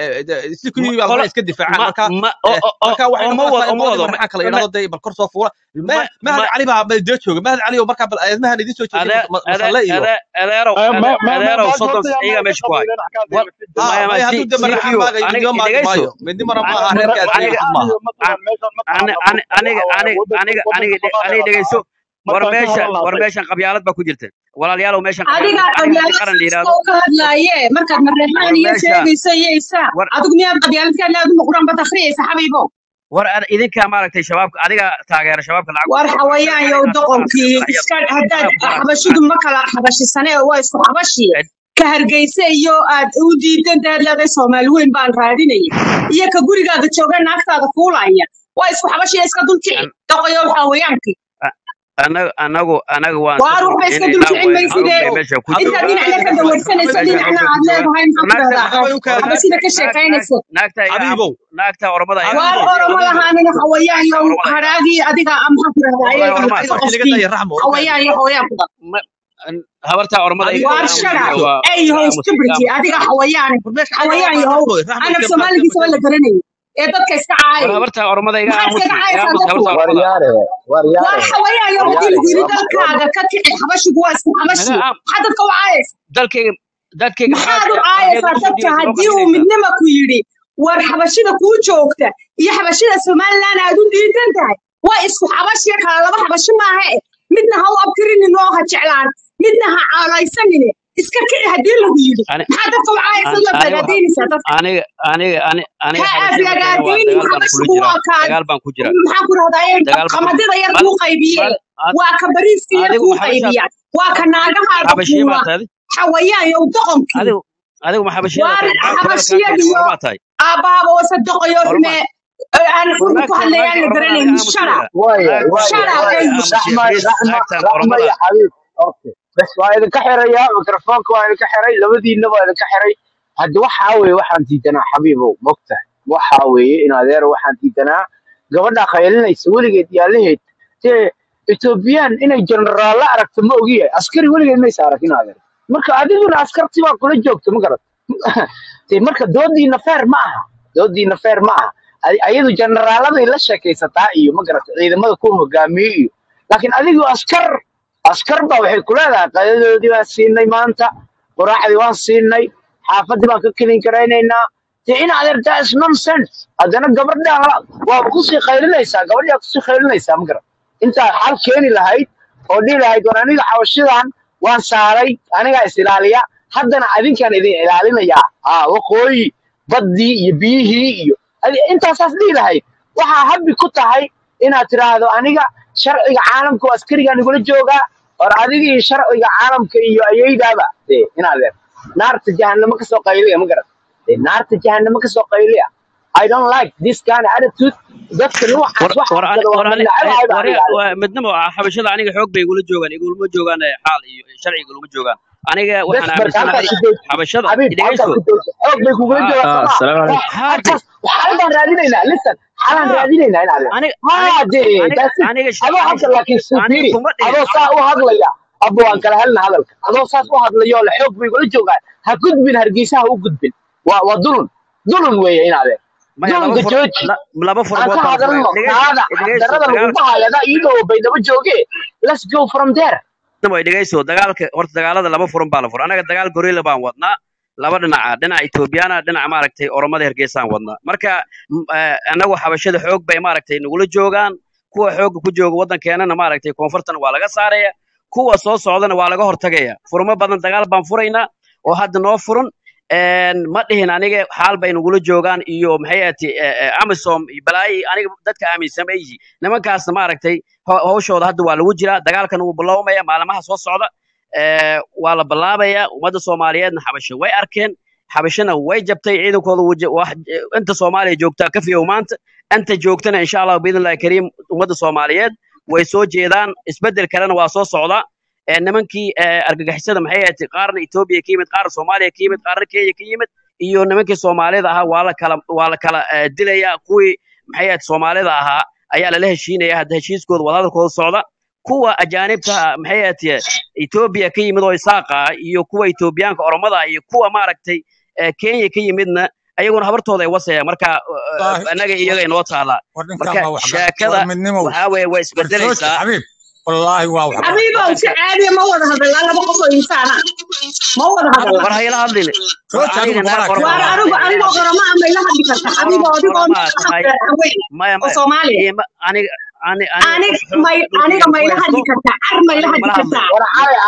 si ma kuyii baa qola iska difaacaan ma marka ma eh, o o o marka waxay o ma noqonaysaa wado in o ma qoladii wado marxaan kala ma yidhahdo dee bal kor soo fuula ma mahad ma cali baa bal dee jooga mahad cali oo markaa bal eedmahan idiin soo jeediyay ade ade masalle iyo ade adeerow ma ade ma ma adeerow maanta soddon horta yaa iyagaa ma meesha ku hay qabiileen axkaam war deematida ha maya ma maya si hadduu de marxaan CQ maagayo aniga midnimo maagi idhegayso maayo midnimona ma an aha mara reerka aniga aadmiga marixaan maaha iyo mataqaan an meeshan ani mataqaana ani waxa aniga waaye aniga wadanka aniga aniga wadanka aniga soomaaliya aniga la dhegayso war markaan ka meeshan war hadalnaasay meeshan qabyaalad baa ku jirta walaalayaalow meeshan qabyaalad adigaa aniga haddii qabyaalad qaran la kasta yidhaahdo oo ka hadlaaye markaad mareexaan war iyo meesha sheegaysa iyo isaa war adigu miyaad qabyaalad ka hadlay adigu quraan bad akhriyaysa xabiibo war ad- idinkaa maaragtay shabaabka adiga taageera shabaabka lacag war war war xawayaan sheekada yow inaad maaragtay doqonkii qaraxyada iska haddaad anaa ku maaragtay xabashidu ma kala xabashisane waa isku xabashi ed- ka hargeysa iyo aad u diidan taad leedahay soomaali weyn baan raadinaya iyo ka gurigaaga jooga naagtaada fuulaya waa isku xabashiya iska dulkici an- doqoyow xawayaankii a- anagu anagu anagu waan iska waar waxba iska dulkicinaynaa dulkicin wayna maysidee xoog bay meesha ku hadda intaad joogaan dhinacna ka dawarsanayso meesha xoog dhinacna bay ku aad joogaan leedahay maxaa ku naagta dhahdaa waxba u kaadi xabashida ka naagta naag naag sheekaynayso naagta iga aamus xabiibow naagta oromada iga waar xabiibow aamusaysa oroma xabiibow lahaanina xawayaan naagta yow oromada iga haraagii adiga ah, maxaa ku dhahdaa oromada ayaga oroma adiga asal wixii laga qofkii daya raxmo u kaadi xawayaan iyo xawayaan ku dhaq Ma- an- habarta oromada iga xabiibow waar iga shara aamusaysa dhegeyso waa ey iga how aamus iga stupidity aamus adiga iga aamus xawayaane war meesha xaga waa xawayaan baa yahow raxmo raxmo anab iska soomaaligiisa waa la maadsan garanayay ee dadka iska war caayaya habarta oromada iga maxaad iskaga aamusi iga caayaysaa aamusi dadku habarta oromada waryaare waar waryaare xawayaan yow haddii waryaare lagu yidhi waa waa dalkaaga ka kici xabashigu waa isku naga xabashi aam maxaa dadka u caayaysa dalkayga dadkayga maxaad maxaad u ardayda caayaysaa usoo dadka dhiibaysa noo haddii uu qarxinaysaa midnima ku yidhi war xabashida kuu joogta iyo xabashida somalilan aad u diidan tahay waa isku xabashiya kala laba xabashi maaha e midna ha u abtirinin oo ha jeclaan midna ha caalaysanine iska kici haddii lagu yidhi ani maxaa dadka u caayaysa an- la aniga waxa bagaadaynaysaa dadka aniga aniga ani aniga ha xabashiya ma keena waa aflagaadaynin dagaal baan kula xabashigu jiraa waa kaan dagaal baan ku jiraa maxaa ku rahdaye dagaal baan ku qamadida yar bal kuu qaybiyey bal ad- waa ka bariiska yar adigu kuu ma xabashiyaad qaybiya waa ka naagahaada xabashiye fuula maa tahay xawayaan yow doqonkii adigu adigu ma xabashiyada waar tahay maxaa tirada kaa keenay xabashiyadiyo ormaa tahay aabbaaba wasadoqoyo orma xume aan war runta ku naagta hadlayaan naagta la oromada garanaynin adiga shut up aamusiya waaya naagta waaya shut up oromada waaya adiga ey aamusiya raxma please raxma naagtan raxma oromada iyo xabiib okay bas waa idinka xiraya mikrofoonka waa idinka xiray labadiinna waa idinka xiray hadda waxaa weeye waxaan diidanaa xabiibow mogtahay waxaa weeye in adeer waxaan diidanaa gabadha qaylinaysa weligeed yaalaheed dee etoobiyaan inay jenaraallo aragto ma ogiyahay askari weligeed maysa arag in adeer marka adiguna askarti baa kula joogta ma garat dee marka doodiina feer ma aha doodiina feer ma aha Ay- ayadu jenaraaladay la sheekaysataa iyo ma garata ciidamada ku hogaamiye iyo laakiin adigu askar askar baa waxay ku leedahay qadadoodii baan siinay maanta quraacdii waan siinay xaafadii baan ka kelin karaynaynaa dee in adeer that is nonsense haddana gabadha waaba kusii qaylinaysaa gabadhaa kusii qaylinaysaa ma garat intaa xal keeni lahayd oo dhihi lahayd war aniga xabashidan waan saaray anigaa is ilaaliya haddana adinkaan idin ilaalinayaa aa waqooyi baddii iyo biyihii iyo adi- intaasaas dhihi lahayd waxaa habbi ku tahay inaad tiraahdo aniga sharciga caalamka oo askarigaan igula joogaa war adiga iyo sharciga caalamka iyo ayaydaaba dee inaadeen naarta jahanamo kasoo qayliya ma garat dee naarta jahanamo kasoo qayliya I don't like this kind of attitude dadka noocaas war waxa war ani jira waa war ani malnacabahay baa war aniga aniga midnimo xabashada aniga xoog bay igula joogaan igulama joogaan eh, xaal iyo sharci igulama joogaan aniga bes waxaan marka halkaa aaminsanahay ku dood xabashada xabiib halkaa idhegayso ku dood xoog bay kugula ha joogaan اه soomaa السلام عليكم wax ha de halkaas xal baan raadinaynaa listen xalaan ha raadinaynaa in adeer aniga ha aniga dee aniga that's it aniga sh- adoo aniga halka laakiin aniga sufiiri kuma dhihin adoo saa u hadlaya abba waan kala helna hadalka adoo saas u hadlayo le xoog bay kula joogaan ha gudbin hargeysa ha u gudbin waa waa dulun dulun weeye in adeer maya laba dulunka fur jooji la- laba aan furmood ka baa la furay hadalno idhegayso naada idhegayso xaqdarada lagu dagaalka bahayo adaa iyadoo baydhabo jooge let's go from there way dhegayso dagaalka horta dagaalada laba furan baa la furay anaga dagaal gorilla baan wadnaa laba dhinaca dhinaca Ethiopiana dhinaca maaragtay oromada hergeysaan wadnaa marka m- eh, anagu xabashada xoog bay maaragtay nagula joogaan kuwa xooga ku jooga waddankeenana maaragtay koonfurtana waa laga saaraya kuwa soo socdana waa laga hortagaya furmo badan dagaal baan furaynaa oo hadda noo furan een, ma dhihin aniga xaal bay nagula joogaan iyo maxay ahati amisom iyo balaayi aniga dadka aaminsan ay yihiin nimankaasna maaragtay ho- hawshooda hadda waa lagu jiraa dagaalkan wuu biloomaya maalmaha soo socda ee, waa la bilaabaya ummadda soomaaliyeedna xabasho way arkeen xabashana way jabtay ciidankooda wuu ja- wax inta soomaaliya joogtaa ka fiyow maanta inta joogtana insha allah biidnillahi kariim ummadda soomaaliyeed way soo jeedaan isbedel kalena waa soo socda ee, nimankii ee, argagixisada maxay ahayd qaarna etoobiya ka yimid qaarna soomaaliya ka yimid qaarna kenya ka yimid iyo nimankii soomaalida ahaa waa la kala waa la kala ee, dilaya kuwii maxay ahayd soomaalida ahaa ayaa lala heshiinaya hadda heshiiskooda wadahadalkooda socda kuwa ajaanibta ah, maxay ahayd etoobiya ka yimid oo isaaqa ah iyo kuwa etoobiyaanka oromada ah iyo kuwa maaragtay ee, kenya ka yimidna ayaguna habartooda ay wasayaan marka uh, wallaahi annaga iyaga inoo taalaa war ninkaan marka baa wax gar sheekada war midnimo waxaa weeye way war jooji isbedelaysaa xabiib wallaahi waa wax gar xabiibow si wadanka caadiya ma wada hadalaa laba qof oo insaan ah ma wada war hadalaa war hayla hadlin war jooji adigu aniga naag gobolaa oromo keen waar ma anigu ahay hayla anigoo hadlin oroma ama ila hadli karta xabiibo orom adigoo oromaa tahay weyn maya oo maya soomaaliya ima aniga ani aniga anig qof xoog may dhulkayga aniga ku ma ila haysto hadli kartaa car ma ila aniga hadli mala hadlayo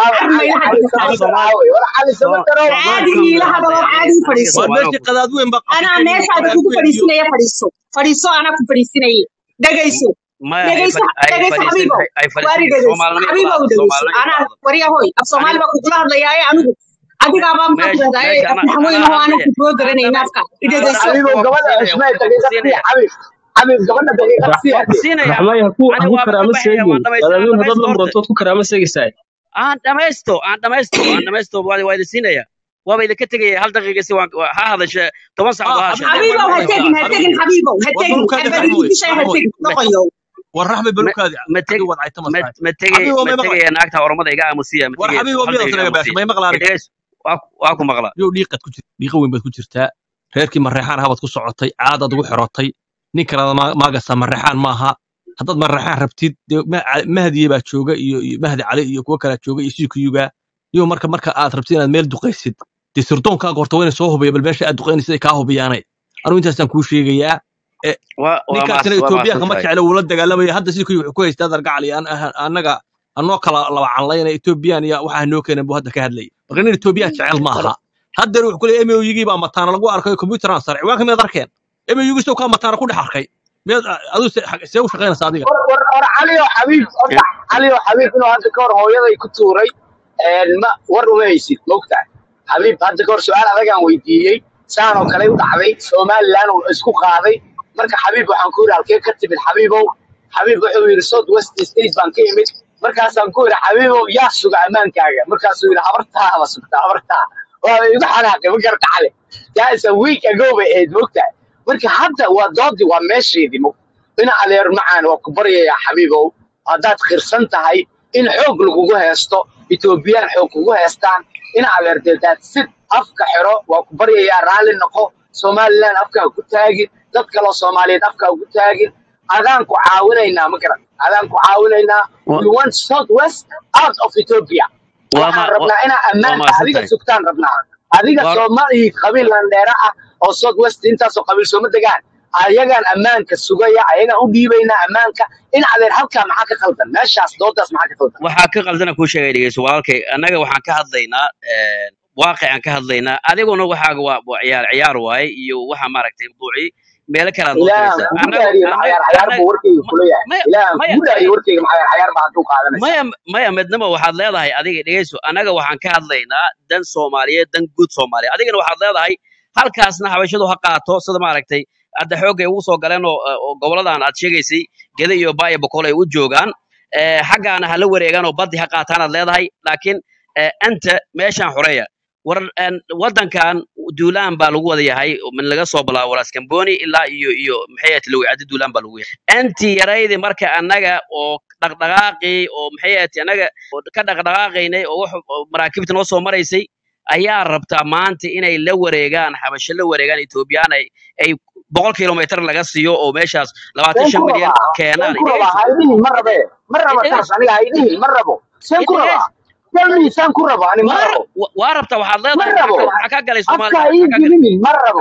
kartaa war cali cali car ma ila hadli cali kartaa aniga soomaali samatar aawey war cali soo samatar oo caadi soomaalikan iila baan hadaloo hadlaya caadi aniga aniga fadhiiso war soomaali meeshii qadaad weyn baa anaa qafikan iyo meeshaada qadaad kugu weyn iyo fadhiisinaya fadhiiso fadhiiso anaa ku fadhiisinaya dhegayso maya hay dhegayso fad- hay dhegayso fadhiisan xabiibow hay hay waari fadhiisan dhegayso soomaalinimo xabiibow igula hadlo dhegayso soomaalinimo igula anaa hadlo waryahoy af soomaali aniga baa kugula hadlayaaye anigu adigaabaa maxaa meesha tidahdaa meesha af ana naxweyn anaa oo aanan hadlaya kugula aan garanayna dhamays afka aan idhegayso xabiibow dhamaysto waa ku gabadha siinaya cusmay waa ku daqiiqad siinaya siiya xabiib xabiib gabadha daqiiqad waa siiya waa ku siinaya raxmay ha ku ha ani ku waaba ka karaama baxaya seegin waan dhamaysta aan qadaadweyn haddaad dhamaysto la horta murantood ku karaama seegaysaa aan dhamaysto aan dhamaysto aan dhamaysto waa waa idin siinaya waaba idinka tegaya hal daqiiqa si waan ha hadashe toban saacadood ah ha xabiib sheekeen way waan xabiibow ha dhamaysta tegin ha maqlaysaa tegin xabiib xabiibow ha war tegin balukaadi abadidishay ha raxmoy tegin ma noqoyow war raxmay ma balukaadi ma tegi adigu wad cayta ma masaxay ma tegi xabiib ma may maqlay tegaya naagta oromada iga aamusiya ma war tegayso xabiib hal miyaad daqiiqa tanaga baasha aamusiya may maqlaani idhagays waa ku- waa ku maqlaa yow dhiiqaad ku jirta dhiiqa weyn baad ku jirtaa reerkii mareexaan ahabaad ku socotay caadaad ugu xirotay nin kalena ma- maagasta mareexaan maaha haddaad mareexaan rabtid dee ma- ca- mahdiye baa jooga iyo iyo mahdi cali iyo kuwo kalaa jooga iyo sikuyuga iyo marka marka aad rabtid inaad meel duqaysid dee sirdoonkaa horta wayna soo hubiya bal meesha aad duqaynaysid ay kaa hubiyaanay anugu intaasaan kuu sheegayaa e waa waa ninkaasina maas waa etoobiyaanka maasan ma tahay jecla wuu la dagaalamaya hadda sikuyu wuxuu ku haystaa dargacali annaga anoo kala laba canlayna etoobiyaan iyo waxaa noo keenan buu hadda ka hadlayay marka nin etoobiya jecel maaha haddeer wuxuu ku leeyahay moyigii baa mataana lagu arkay computeran sare ciwaanka miyaad arkeen moyigii soo kaa mataana ku dhex arkay miyaad aduu see u shaqaynaysa adiga war war war cali oo xabiib horta cali oo xabiib inuu hadda ka hor hooyaday ku tuuray een ma war uma haysid mogtahay xabiib hadda ka hor su-aal adagaan weydiiyey saan oo kale u dhacday somaliland uu isku qaaday marka xabiib waxaan ku yidhi halkee ka timid xabiibow xabiib wuxuu yidhi south west state baan ka imid markaasaan ku yidhi xabiibow yaa suga ammaankaaga markaasuu yidhi habartaaba sugta habartaa waa igu xanaaqay ma garta cali that's a week ago bay ahayd mogtahay marka hadda waa doodii waa meesheedii mog dhinaca leer macaan waa ku baryayaa xabiibow haddaad khirsan tahay in xoog lagugu heesto etoobiyaan xoog kugu heestaan dhinaca leer deedaad sid afka xiro waa ku baryayaa raalli noqo somaliland afka ha ku taagin dad kaloo soomaaliyeed afka ha ku taagin adaan ku caawinaynaa ma garan adaan ku caawinaynaa Wa- we want south west out of ethiopia waa waxaan ma wa- rabnaa inaa waa ammaanka maasan adiga tahay sugtaan rabnaa adiga war soomaali qabiil landheera ah oo south west intaasoo qabiil sooma degaan ayagaan ammaanka sugaya ayagaan u dhiibaynaa ammaanka in adeer halkaa maxaa ka qaldan meeshaas doodaas maxaa ka qaldan waxaa ka qaldana kuu sheegay dhegeyso walaalkay annaga waxaan ka hadlaynaa een, waaqicaan ka hadlaynaa adiguna waxaaga waa waa ciyaar ciyaar waaye iyo waxa maaragtay mawduucii meelo kale aad noo ilaahan diraysaa kugu annaga dhaariye annaga macayaar cayaar annaga buu warkayga ma- kula yahay maya ilaahan maya kugu dhaariye maya warkayga macayaar cayaar baa hadduu qaadanaysaa maya maya midnimo waxaad leedahay adiga dhegeyso annaga waxaan ka hadlaynaa dan soomaaliyeed dan guud soomaaliyeed adigana waxaad leedahay halkaasna habashadu ha qaato sida maaragtay hadda xoogay ugu soo galeen oo oo goboladan aad sheegaysay geda iyo baaya boqol ay u joogaan ee, xaggaana ha la wareegaan oo baddi ha qaataanaad leedahay laakiin ee, anta meeshaan xoreeya war een, waddankan duulaan baa lagu wada yahay min laga soo bilaabo walaskamboni ilaa iyo iyo maxay ahayd lawicadi duulaan baa lagu yahay anti yaraydi marka annaga oo dhaqdhaqaaqii oo maxay ahayd annaga oo ka dhaqdhaqaaqaynay oo wax oo maraakiibta noo soo maraysay ayaa rabtaa maanta inay la wareegaan xabasho la wareegaan etoobiyaan ay ay boqol kilomitr laga siiyo oo meeshaas labaatan seen shan ku milyan rabaa seen keenaan ku rabaa idhegeyso ha idhihin ma rabe ma raba taas idhegeyso aniga ha idhihin ma rabo seen ku rabaa idhegeyso tell me seen ku rabo ani ma waa rabo wa- waa rabtaa waxaad ma leedahay maxaa rabo ka maxaa ka galay afka soomaaliya ha ii maxaa ka galay gelinin ma rabo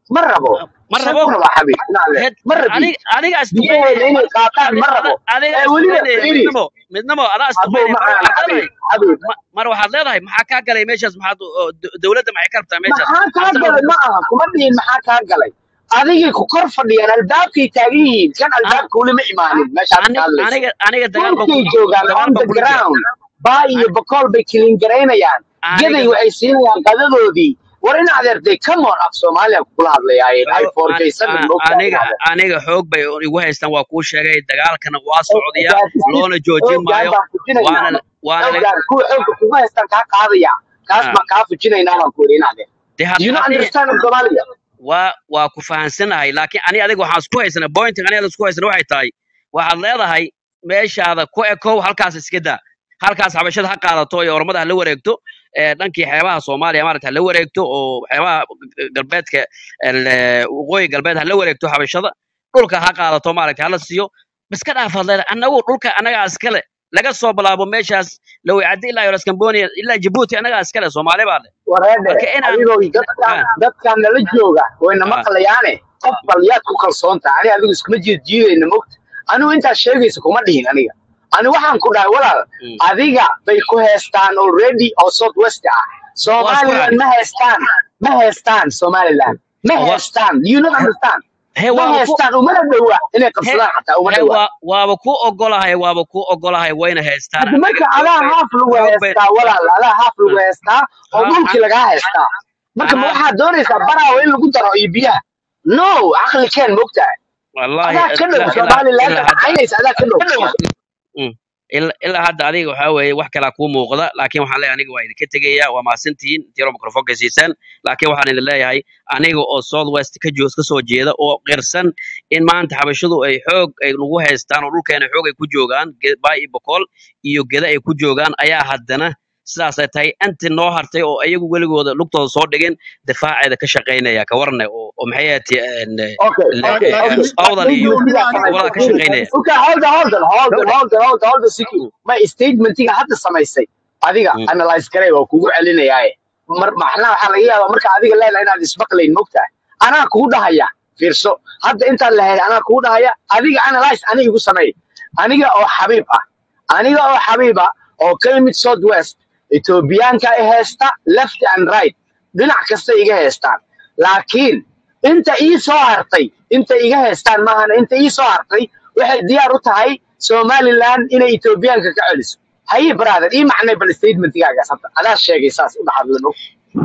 ma rabo ma saan rabo ku rabaa xabiib inaale head ma rabid aniga aniga biyaheeda isduqeynaya inay qaataan ma rabo adiga ee weliba isduqeynaya fiiri midnimo midnimo adaa hadduu isduqeynaya mar macaan waxaad xabiib leedahay xabiib ma- mar waxaad leedahay maxaa kaa galay meeshaas maxaad oo d- dowladda maxay ka rabtaa meeshaas maxaa kaa asagoo galay ma aha kuma dhihin maxaa kaa galay adigay ku kor fadhiyaan albaabkay taagan yihiin kan an albaabka weli ma imaanin meeshaad ani ka hadlayso aniga aniga dagaal baan dhulkay ku joogaan dagaal on baan the kula jira ground baa iyo An- bakool bay kilin garaynayaan aniga gaday waxay siinayaan qadadoodii war in adeertay come on af soomaaliya kula hadlayaayeen ay Bro, an- foorjaysanin an- moogtahay in aniga adeer aniga xoog bay igu haystaan waa kuu sheegay dagaalkana waa socdiya gaadisiis loona joojin xoogaan maayo baan fujinaynaa waana waana la xoogaan kuwa xoogga kugu haystaan kaa qaadaya kaas ah, baan kaa fujinaynaa baan ku yidhi in adeer dee do had- you not haddii understand in Somalia waa waa ku fahansanahay laakiin ani adiga waxaan isku haysanaa pointing aniga isku haysana waxay tahay waxaad leedahay meeshaada ku ekow halkaas iska daa halkaas xabashada ha qaadato iyo ormada ha la wareegto ee dhankii xeebaha soomaaliya maarata ha la wareegto oo xeebaha galbeedka el- waqooyi galbeed ha la wareegto xabashada dhulka ha qaadato maarata hala siiyo iska dhaafaad leedahay anagu dhulka anagaa iskale laga soo bilaabo meeshaas lawicadi ilaa yolas cambonia ilaa jabuuti anagaa iskale soomaali baa leh wareede marka inaan adigoo dadkan ah, dadkan nala jooga wayna ah, maqlayaane qof bal yaad ku kalsoon tahay ani adigu iskuma jiid jiidayna mogta anigu intaas sheegaysa kuma dhihin aniga ani waxaan ku dhahay walaal mm. adiga bay ku heestaan already oo south west ah waa isku somaliland raacay ma heestaan ma heestaan somaliland ma wa heestaan you not understand he ma waaba ku heestaan umana dhowa inay he qabsadaan xataa uma he dhowa waa waaba ku ogolahay waaba ku ogolahay wayna haystaan hadda marka annaga xoog adaa bay haaf lagu xoog bay heestaa walaal adaa haaf lagu mm. heestaa oo ha dhulkii an- lagaa heestaa marka ma anaa waxaad doonaysaa baraawo in lagu daro iyo biyaha no caqli keen mogtahay wallahi adaa ka dhow ilaa ilaa somaliland ilaa hadda caynaysa adaa ka dhow mm. ilaa ilaa hadda adiga waxaa weeye wax kalaa kuu muuqda laakiin waxaan leeyahay aniga waa idinka tegaya waa mahadsantihiin tiro microfonka siisaan laakiin waxaan idin leeyahay aniga oo south west ka joo ka soo jeeda oo qirsan in maanta xabashadu ay xoog ay nagu haystaan oo dhulkeena xoog ay ku joogaan Ge- baa iyo boqol iyo geda ay ku joogaan ayaa haddana sidaasay tahay inti noo hartay oo iyagu weligooda lugtooda soo dhigin difaaceeda ka shaqaynaya ka warne oo oo maxay ahayd okay okay okay awdal iyo statementiga gobolada ka samaysay shaqaynaya okay hold on hold on hold on gawdhe hold on hold on hold on siki Mm, ma statementiga hadda samaysay adiga mm. analyze garay waa kugu celinayaaye mar maxna waxaa laga yaabaa marka adiga leedahay inaad ismaqlayn mogtahay anaa kugu dhahaya fiirso hadda intaan lahayd anaa kugu dhahaya adiga analyze aniga igu sameey aniga oo xabiib ah aniga oo xabiib ah oo ka yimid south west etoobiyaanka i heesta left and right dhinac kasta iga heestaan laakiin inta ii soo hartay inta iga heestaan maahana inta ii soo hartay waxay diyaar u tahay somaliland inay etoobiyaanka ka celiso haye brother ii macnay bal statementigaagas hadda adaa sheegay saas u dhaxadlan og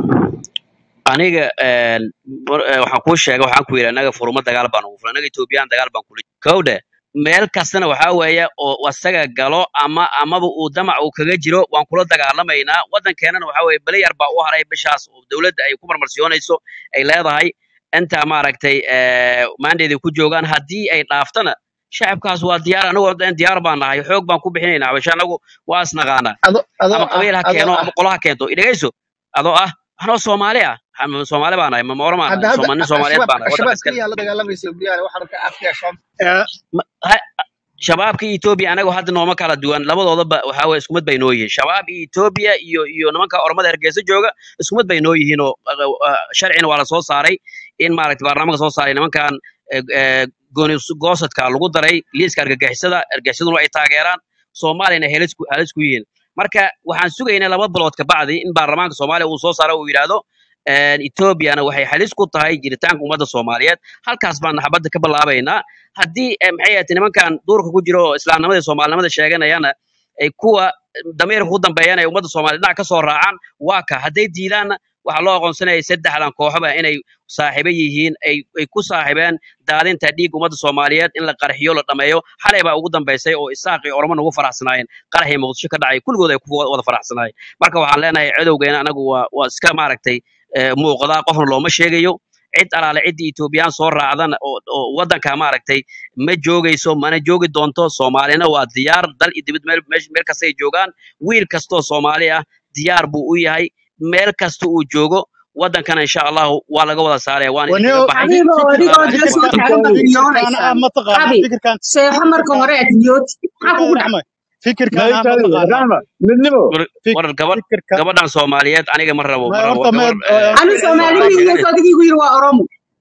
aniga een, mar- eh, waxaan kuu sheegay waxaan ku yidhi anaga furuma dagaal baan ugu fulan anaga etoobiyaan dagaal baan kula kowdhe meel kastana waxaa weeye oo asaga galo ama amaba uu damac uu kaga jiro waan kula dagaalamaynaa waddankeenana waxaa weeye bele yar baa u haray bishaas oo dowladda ay ku marmarsiyoonayso ay leedahay inta maaragtay maandeeday ku joogaan haddii ay dhaaftana shacabkaas waa diyaar anagoo dhan diyaar baan nahay xoog baan ku bixinaynaa habasha anagu waa isnaqaanaa ado adoo ama ah qabiil ha adoo keeno ah ama qolo ha keento idhegayso adoo ah anoo soomaali ah ama soomaali baan nahay ma mooro maan hadda nahay hadda Sooma- nin soomaaliyeed shabaab baan nahay waddanka shabaab iskale keliya la dagaalamaysa briyaane waxaan ka afkiya shabaab Eh, Ma- ha- shabaabka iyo etoobiya anaga hadda nooma kala duwan labadoodaba waxaa weye iskumid bay noo yihiin shabaab iyo etoobiya iyo iyo nimanka ormada hargeysa jooga iskumid bay noo yihiin oo uh, uh, sharcina waa la soo saaray in maaragta baarlamaanka soo saaray nimankan eh, eh, gooni goosadka lagu daray liiska argagixisada argagixisaduna ay taageeraan soomaaliyana helis ku halis ku yihiin marka waxaan sugaynaa laba bilood kabacdi in baarlamaanka soomaaliya uu soo saaro uu yidhaahdo een, etoobiyana waxay halis ku tahay jiritaanka ummadda soomaaliyeed halkaas baan xabadda ka bilaabaynaa haddii eh, maxay ahayd nimankan duurka ku jiro oo islaamnimada iyo soomaalinimada sheeganayana ay kuwa damiirka ku dambeeyana ay ummadda soomaaliya dhinac ka soo raacaan waa ka hadday diidaanna waxaa loo aqoonsanaya saddexdan kooxoba inay saaxiibo yihiin ay ay ku saaxiibeen daadinta dhiig ummadda soomaaliyeed in la qarxiyo la dhameeyo xalay baa ugu dambaysay oo isaaq iyo ormo nagu faraxsanaayeen qaraxii muqdisho ka dhacay kulligood ay ku wada faraxsanaayeen marka waxaan leenahay cadowgeena anagu waa waa iska maaragtay eh, muuqdaa qofna looma sheegayo cid alaale ciddii etoobiyaan soo raacdana oo oo waddanka maaragtay ma joogayso mana joogi doonto soomaalina waa diyaar dal iyo dibad meel meesh- meel kasta ay joogaan wiil kastoo soomaali ah diyaar buu u yahay meel kasta uu joogo waddankana insha allahu waa laga wada saaraya waan idinkaga wanio baxay adigo fikir adigoo salaamu dila calaykum soo fikirkan taagan baad fikirkan ah riyoonaysaan ma taqaana abi fikirkan seexo marka hore aad riyood maxaa kugu fikirkan dhac axmed fikirkan ah ma maykali taqaana rahma midnimo war Fik- war gabadh fikirkan gabadhan soomaaliyeed aniga ma rabo ma ma rabo horta gabar meed eh, anu eh, soomaali waxay miyiga sheeganaysa soo adigiigu yiri waa oromo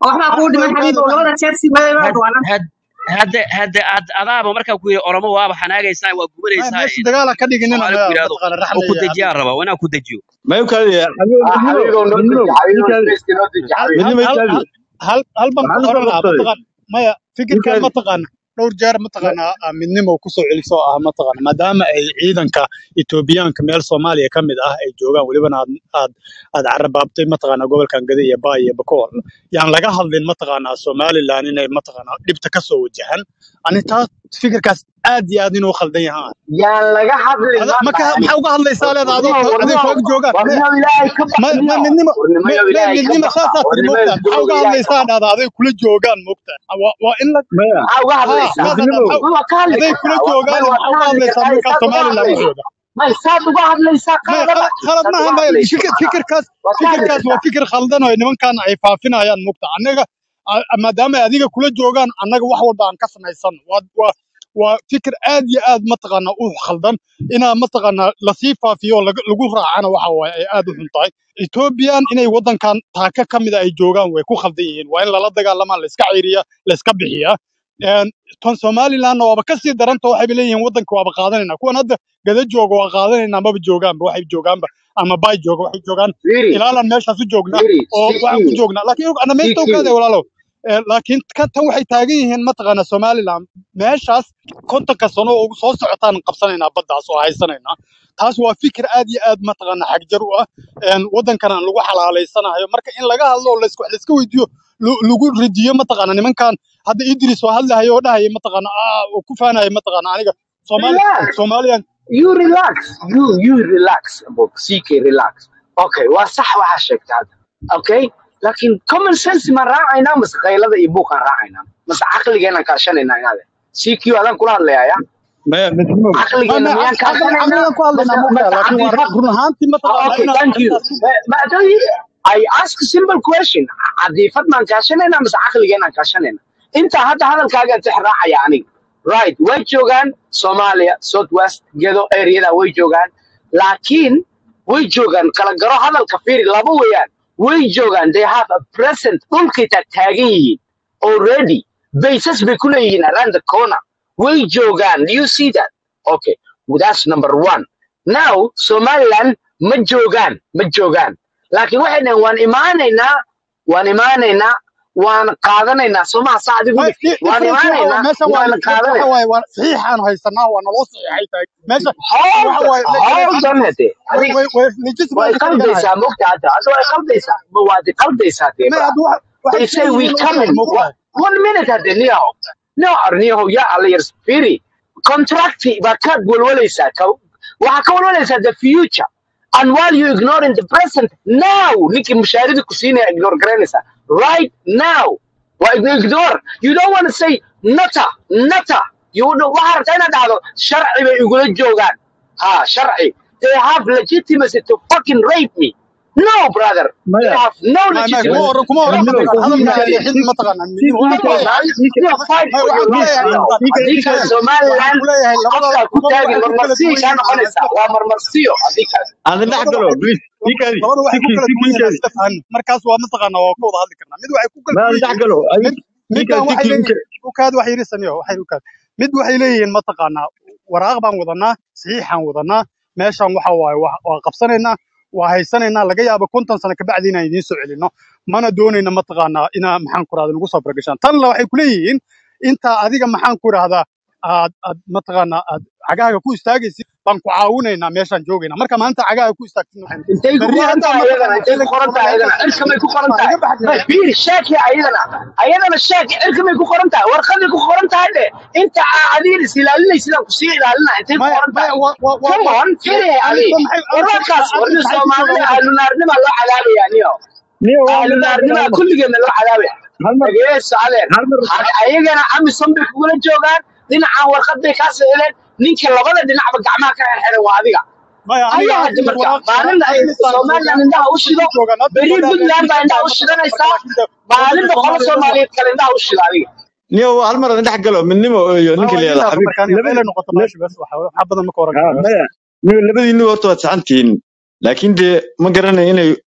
waxbaa kuu dhiman xabiibow labada jeer si had waanan had hadde hadde ad adaaba markaa ku yidhi oromo waaba xanaagaysaa waa maya gubanaysaa meesha dagaala ka dhiginina soomaali ku maya yidhahdo mataqaana oo ku raxmaya dejiyaan raba waa inaan ku dejiyo ما يمكن حبيبي ah منو xabiibow noo منو deji xabiibow يمكن spaceka noo deji hal xabiib منو hal ما hal يمكن hal hal hal baan ku معلش oran lahaa قصدي mataqaan maya fikirkan يمكن mataqaana dhowr jeer mataqaana ah, midnimo kusoo celisoo ah mataqaana maadaama ay ciidanka etoobiyaanka meel soomaaliya ka mid ah ay joogaan welibana aad aad aad carabaabtay mataqaana gobolkan gada iyo baa iyo bakool yaan laga hadlin mataqaana somaliland inay mataqaana dhibta kasoo wajahan ani taas fikirkaas aad iyo aad inuu khaldan yahaan yaan laga hadlin Ada- ma maka dhahani maxaa uga hadlaysaa leeda adoo warniyo aday warniyo kooga joogaan me warniyo ilaahay ka ma ma baqniyo midnimo me warniyo me ilaahay ka midnimo baqa saasaa tiri warniyo moogtaa maxaa isdooga uga ilaahay ka hadlaysaa baqa dhahda aday kula joogaan moogtaa waa waa in la ما maxaa uga haa hadlaysaa saasaa منو maxaa waa ka hadli aday kula kartaa waa may joogaan waa maxaa ka uga hadli hadlaysaa kartaa nimankaa saad uga somaliland hadlayso waxooda may saad uga hadlaysaa maya qaladaba khalad khalad saad uga maaha maya hadlayso fikir maaha fikirkaas waa ka hadli fikirkaas waa kartaa fikir khaldan oo nimankan ay faafinayaan moogta annaga a- a- maadaama ay adiga kula joogaan annaga wax walba aan ka samaysan waa waa waa fikir aad iyo aad mataqaana u khaldan inaa mataqaana lasii faafiyo oo laga- lagu raacana waxa waaye ay aad u xun tahay ethoobiyan inay wadankan taaka ka mida ay joogaan way ku khaldan yihiin waa in lala dagaalamaa la iska ceyriya la iska bixiyaa Een, tan somalilandna waaba kasii daranta waxayba leeyihiin wadanka waaba qaadanayna kuwan hadda gada jooga waa qaadanayna maba joogaanba waxay joogaanba ama bay jooga waxay joogaan firi ilaalan meeshaas u joognaa firi oo waxaan ku cq joognaa laakiin ana meesta cq ogaada walaalow Ee, laakiin kan tan waxay taagan yihiin mataqaana somaliland meeshaas kontonka sano oo soo socotaan qabsanaynaa baddaas oo haysanaynaa taas waa fikir aad iyo aad mataqaana xagjar u ah Een, waddankan aan lagu xalaaleysanayo marka in laga hadlo oo laisku laiska weydiiyo lu- lagu ridiyo mataqaana nimankan hadda idris oo hadlahayo oo dhahaya mataqaana aa oo ku faanaya mataqaana aniga soomaali relax soomaaliyan you relax you you relax bob ck relax okay waa sax waxaa sheegtay hadda okay laakiin common sense ma raacaynaa mase qaylada iyo buuqaan raacaynaa mase caqligeenaan kaashanaynaa inaade ck adaan kula hadlayaya ما منو ma caqligeena ma miyaan caqli kaashanaynaa caqligan ku mase hadlaynaa mase mogtaa laakiin waa cadiifad run ahaantii Oh, mataqaana okay, inaad thank you. arrintaas But, but I tell you, I ask a simple question. Cadiifad maan kaashanayna mise caqligeenaan kaashanayna? Inta hadda hadalkaaga tix raacaya aniga. Right, way joogaan Soomaaliya, South West, Gedo area way joogaan. Laakiin way joogaan kala garo hadalka fiiri laba weeyaan. Way joogaan they have a present dhulkay ta- taagan yihiin already. Bases bay ku leeyihiin around the corner. Way joogaan. Do you see that? Okay, well, that's number one. Now, Somaliland ma joogaan, ma joogaan. Laakiin waxay dhaheen waan imaanaynaa, waan imaanaynaa, waan qaadanaynaa. Somaha saa adigu ما dhigtay. Waan difference waxa imaanaynaa, meesha waa waan waxa qaadanaynaa. waaye waa saxiixaan haysanaa waa naloo saxiixay tahay meesha Hold waxa on, waaye le- le- hold on hade. way Adig way way legitimate way ka dhiganaya qaldaysaa mogta hadda. Hadda way qaldaysaa. Ma waad qaldaysaa dee ma bra. hadda wax They waxay say we leeyihiin u sheeg coming. Wa- moogtahay One minute hade niyahow. No, niyahow yaa alla yar firi. Contract baa ka walwalaysaa. Ka- Waxaa ka walwalaysaa the future. And while you ignoring the present now, ninkii mushaarida ku siinaya ignore garanaysaa. Right now. Waa igno- ignore. You don't want to say nata, nata. You don't- waxaa rabtaa inaad dhahdo sharci bay igula joogaan. Ha, sharci. They have legitimacy to fucking rape me. No, brother. They ما have no ma ma kuma legitimacy. oran kuma oran No, منو mataqaan no, hadalka no. leexin mataqaana سيك midnimo Come waxaan on, kuleeyahay man. You fight ma for your waxaan life kuleeyahay now. mataqaan سيك Adinka maya waxaan Somaliland kuleeyahay labada afka ku labada taagin waxay ku kala marmarsiyo duwan kaa yihiin aan noqonaysaa. iska Waa marmarsiyo adinkaas. انا labada نحقله waxay بليز سيك هذه labada waxay سيك ku kala سيك duwan yihiin aan هذه iska fahanno markaas waa mataqaana waa ka wada hadli karnaa mid waxay ku kala ما duwan yihiin نحقله mid سيك midbaan سيك waxay سيك leeyihiin ukaad wax yirisanyo waxay ukaad mid waxay leeyihiin mataqaanaa waraaq baan wadanaa saxiixaan wadanaa meeshan waxa waaye waa waa qabsanaynaa waa haysanaynaa laga yaabo konton sano kabacdi inaan idiin soo celinno mana doonayna mataqaanaa inaa maxaan ku rahda nagu soo faragashaan tanna waxay ku leeyihiin intaa adiga maxaan ku rahdaa aad aad mataqaanaa aad cagahaaga ku istaagaysid baan ku caawinaynaa meeshaan joogaynaa marka maanta cagahaaga ku istaagsid waxaan intay ku berri qoran haddaa tahay ayadana mataqaanaa intay ku xilliga qoran tahay ayadana barnaamijka cirka may ku qoran ma tahay iga baxday may fiir sheeki ayadana ayadana sheeki cirka may ku qoran tahay warqadii ku qoran tahay de inta aa adiga is ilaalinaysidaan kusii ilaalina intay ku maya qoran maya tahay wa wa wa come wa on fiiri adi alisa maxay alisa wararkaas alisa warni maxay ku joogaan soomaalida wadanka ahlunaarnima loo cadaabaya niyo نيو والله ahlunaarnima هالمر kulligeedna loo cadaabaya هالمر dhageeso adeer هالمر Ha- ayagana amisom bay kugula joogaan dhinacaan warqad bay kaa socdeen ninka labada dhinacba gacmaha ka xirxiran waa adiga maya aniga ayaa hadda hadda marka waraaq maalinna ay admisaan somaliland joogaa indhaha u admisay shido ku joogaan admis beri oo dhan puntland baa admisay indhaha tahay u mataqaana marka shidanaysaa laakiin de wadanka maalinba qolo soomaaliya dhan waa soomaaliyeed kale indhaha u shida adiga نيو هالمر نحقله من نمو ma نينك waa اللي idin هذا dhaafo حبيب markaan لبدي meelay noqoto meesha bes waxa waxa badan ma ka oran ها karo bes مايا نيو لبدي نيو هرتو سعنتين لكن دي ما قرنا إنه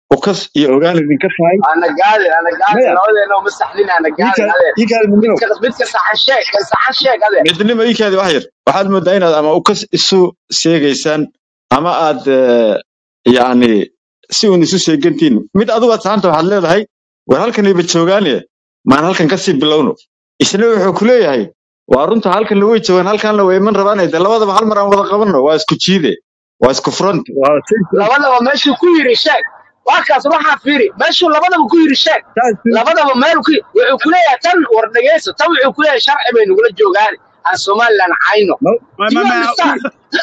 ukas iyo ogaan idinka tahay ana gaadin ana gaadin maya labadeena uma saxlin ana gaadin iikaadi adeer iikaadi midnimo midka midka saxan sheeg kan saxan sheeg adeer midnimo iikaadi wax yar waxaad moodaa inaad ama ukas isu seegaysaan ama aad eh, yacni si uun isu seegantiin mid adigu aad saxanta waxaad leedahay war halkaniba joogaane maan halkan kasii bilowno isna wuxuu ku leeyahay waa runta halkanna way joogaan halkanna way iman rabaan de labadaba hal mar aan wada qabanno waa isku jiide waa isku front waa same front labadaba meeshuu ku yiri sheeg warkaas waxaa fiiri meeshuu labadaba ku yiri sheeg taas labadaba meel ku wuxuu ku leeyahay tan war dhegeyso tan wuxuu ku leeyahay sharci bay nagula joogaan aan somaliland cayno no ma do ma you ma understand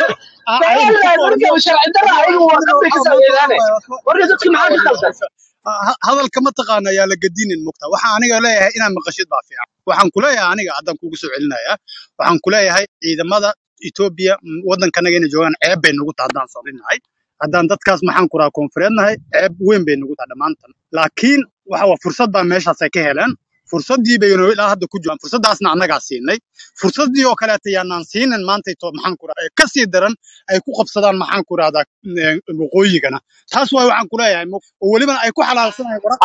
aynu somaliland ku marka sharci darra ayagu war dhanbay ka sameeyaane warka dadka maxaa ka khaldan hadalka mataqaana ayaa la gadinin mugta waxaan aniga leeyahay inaad maqashid baa fiican waxaan ku leeyahay aniga haddaan kugu soo celinayaa waxaan ku leeyahay ciidamada etoobiya m, waddankanaga inay joogaan ceeb bay nagu tahay haddaan soomaalinahay haddaan dadkaas maxaan ku rahaa koonfureednahay ceeb weyn bay nagu tahay dhammaantan laakiin waxa waa fursad baa meeshaasay ka heleen fursaddii baynu ilaa hadda ku jiraan fursaddaasna annagaa siinay fursaddii oo kaleeta yaanaan siinin maantayto maxaan ku rahaa ka sii daran ay ku qabsadaan maxaan ku rahdaa waqooyigana taas waay waxaan ku leeyahay mo- oo welibana ay ku xalaalsanayaan wararka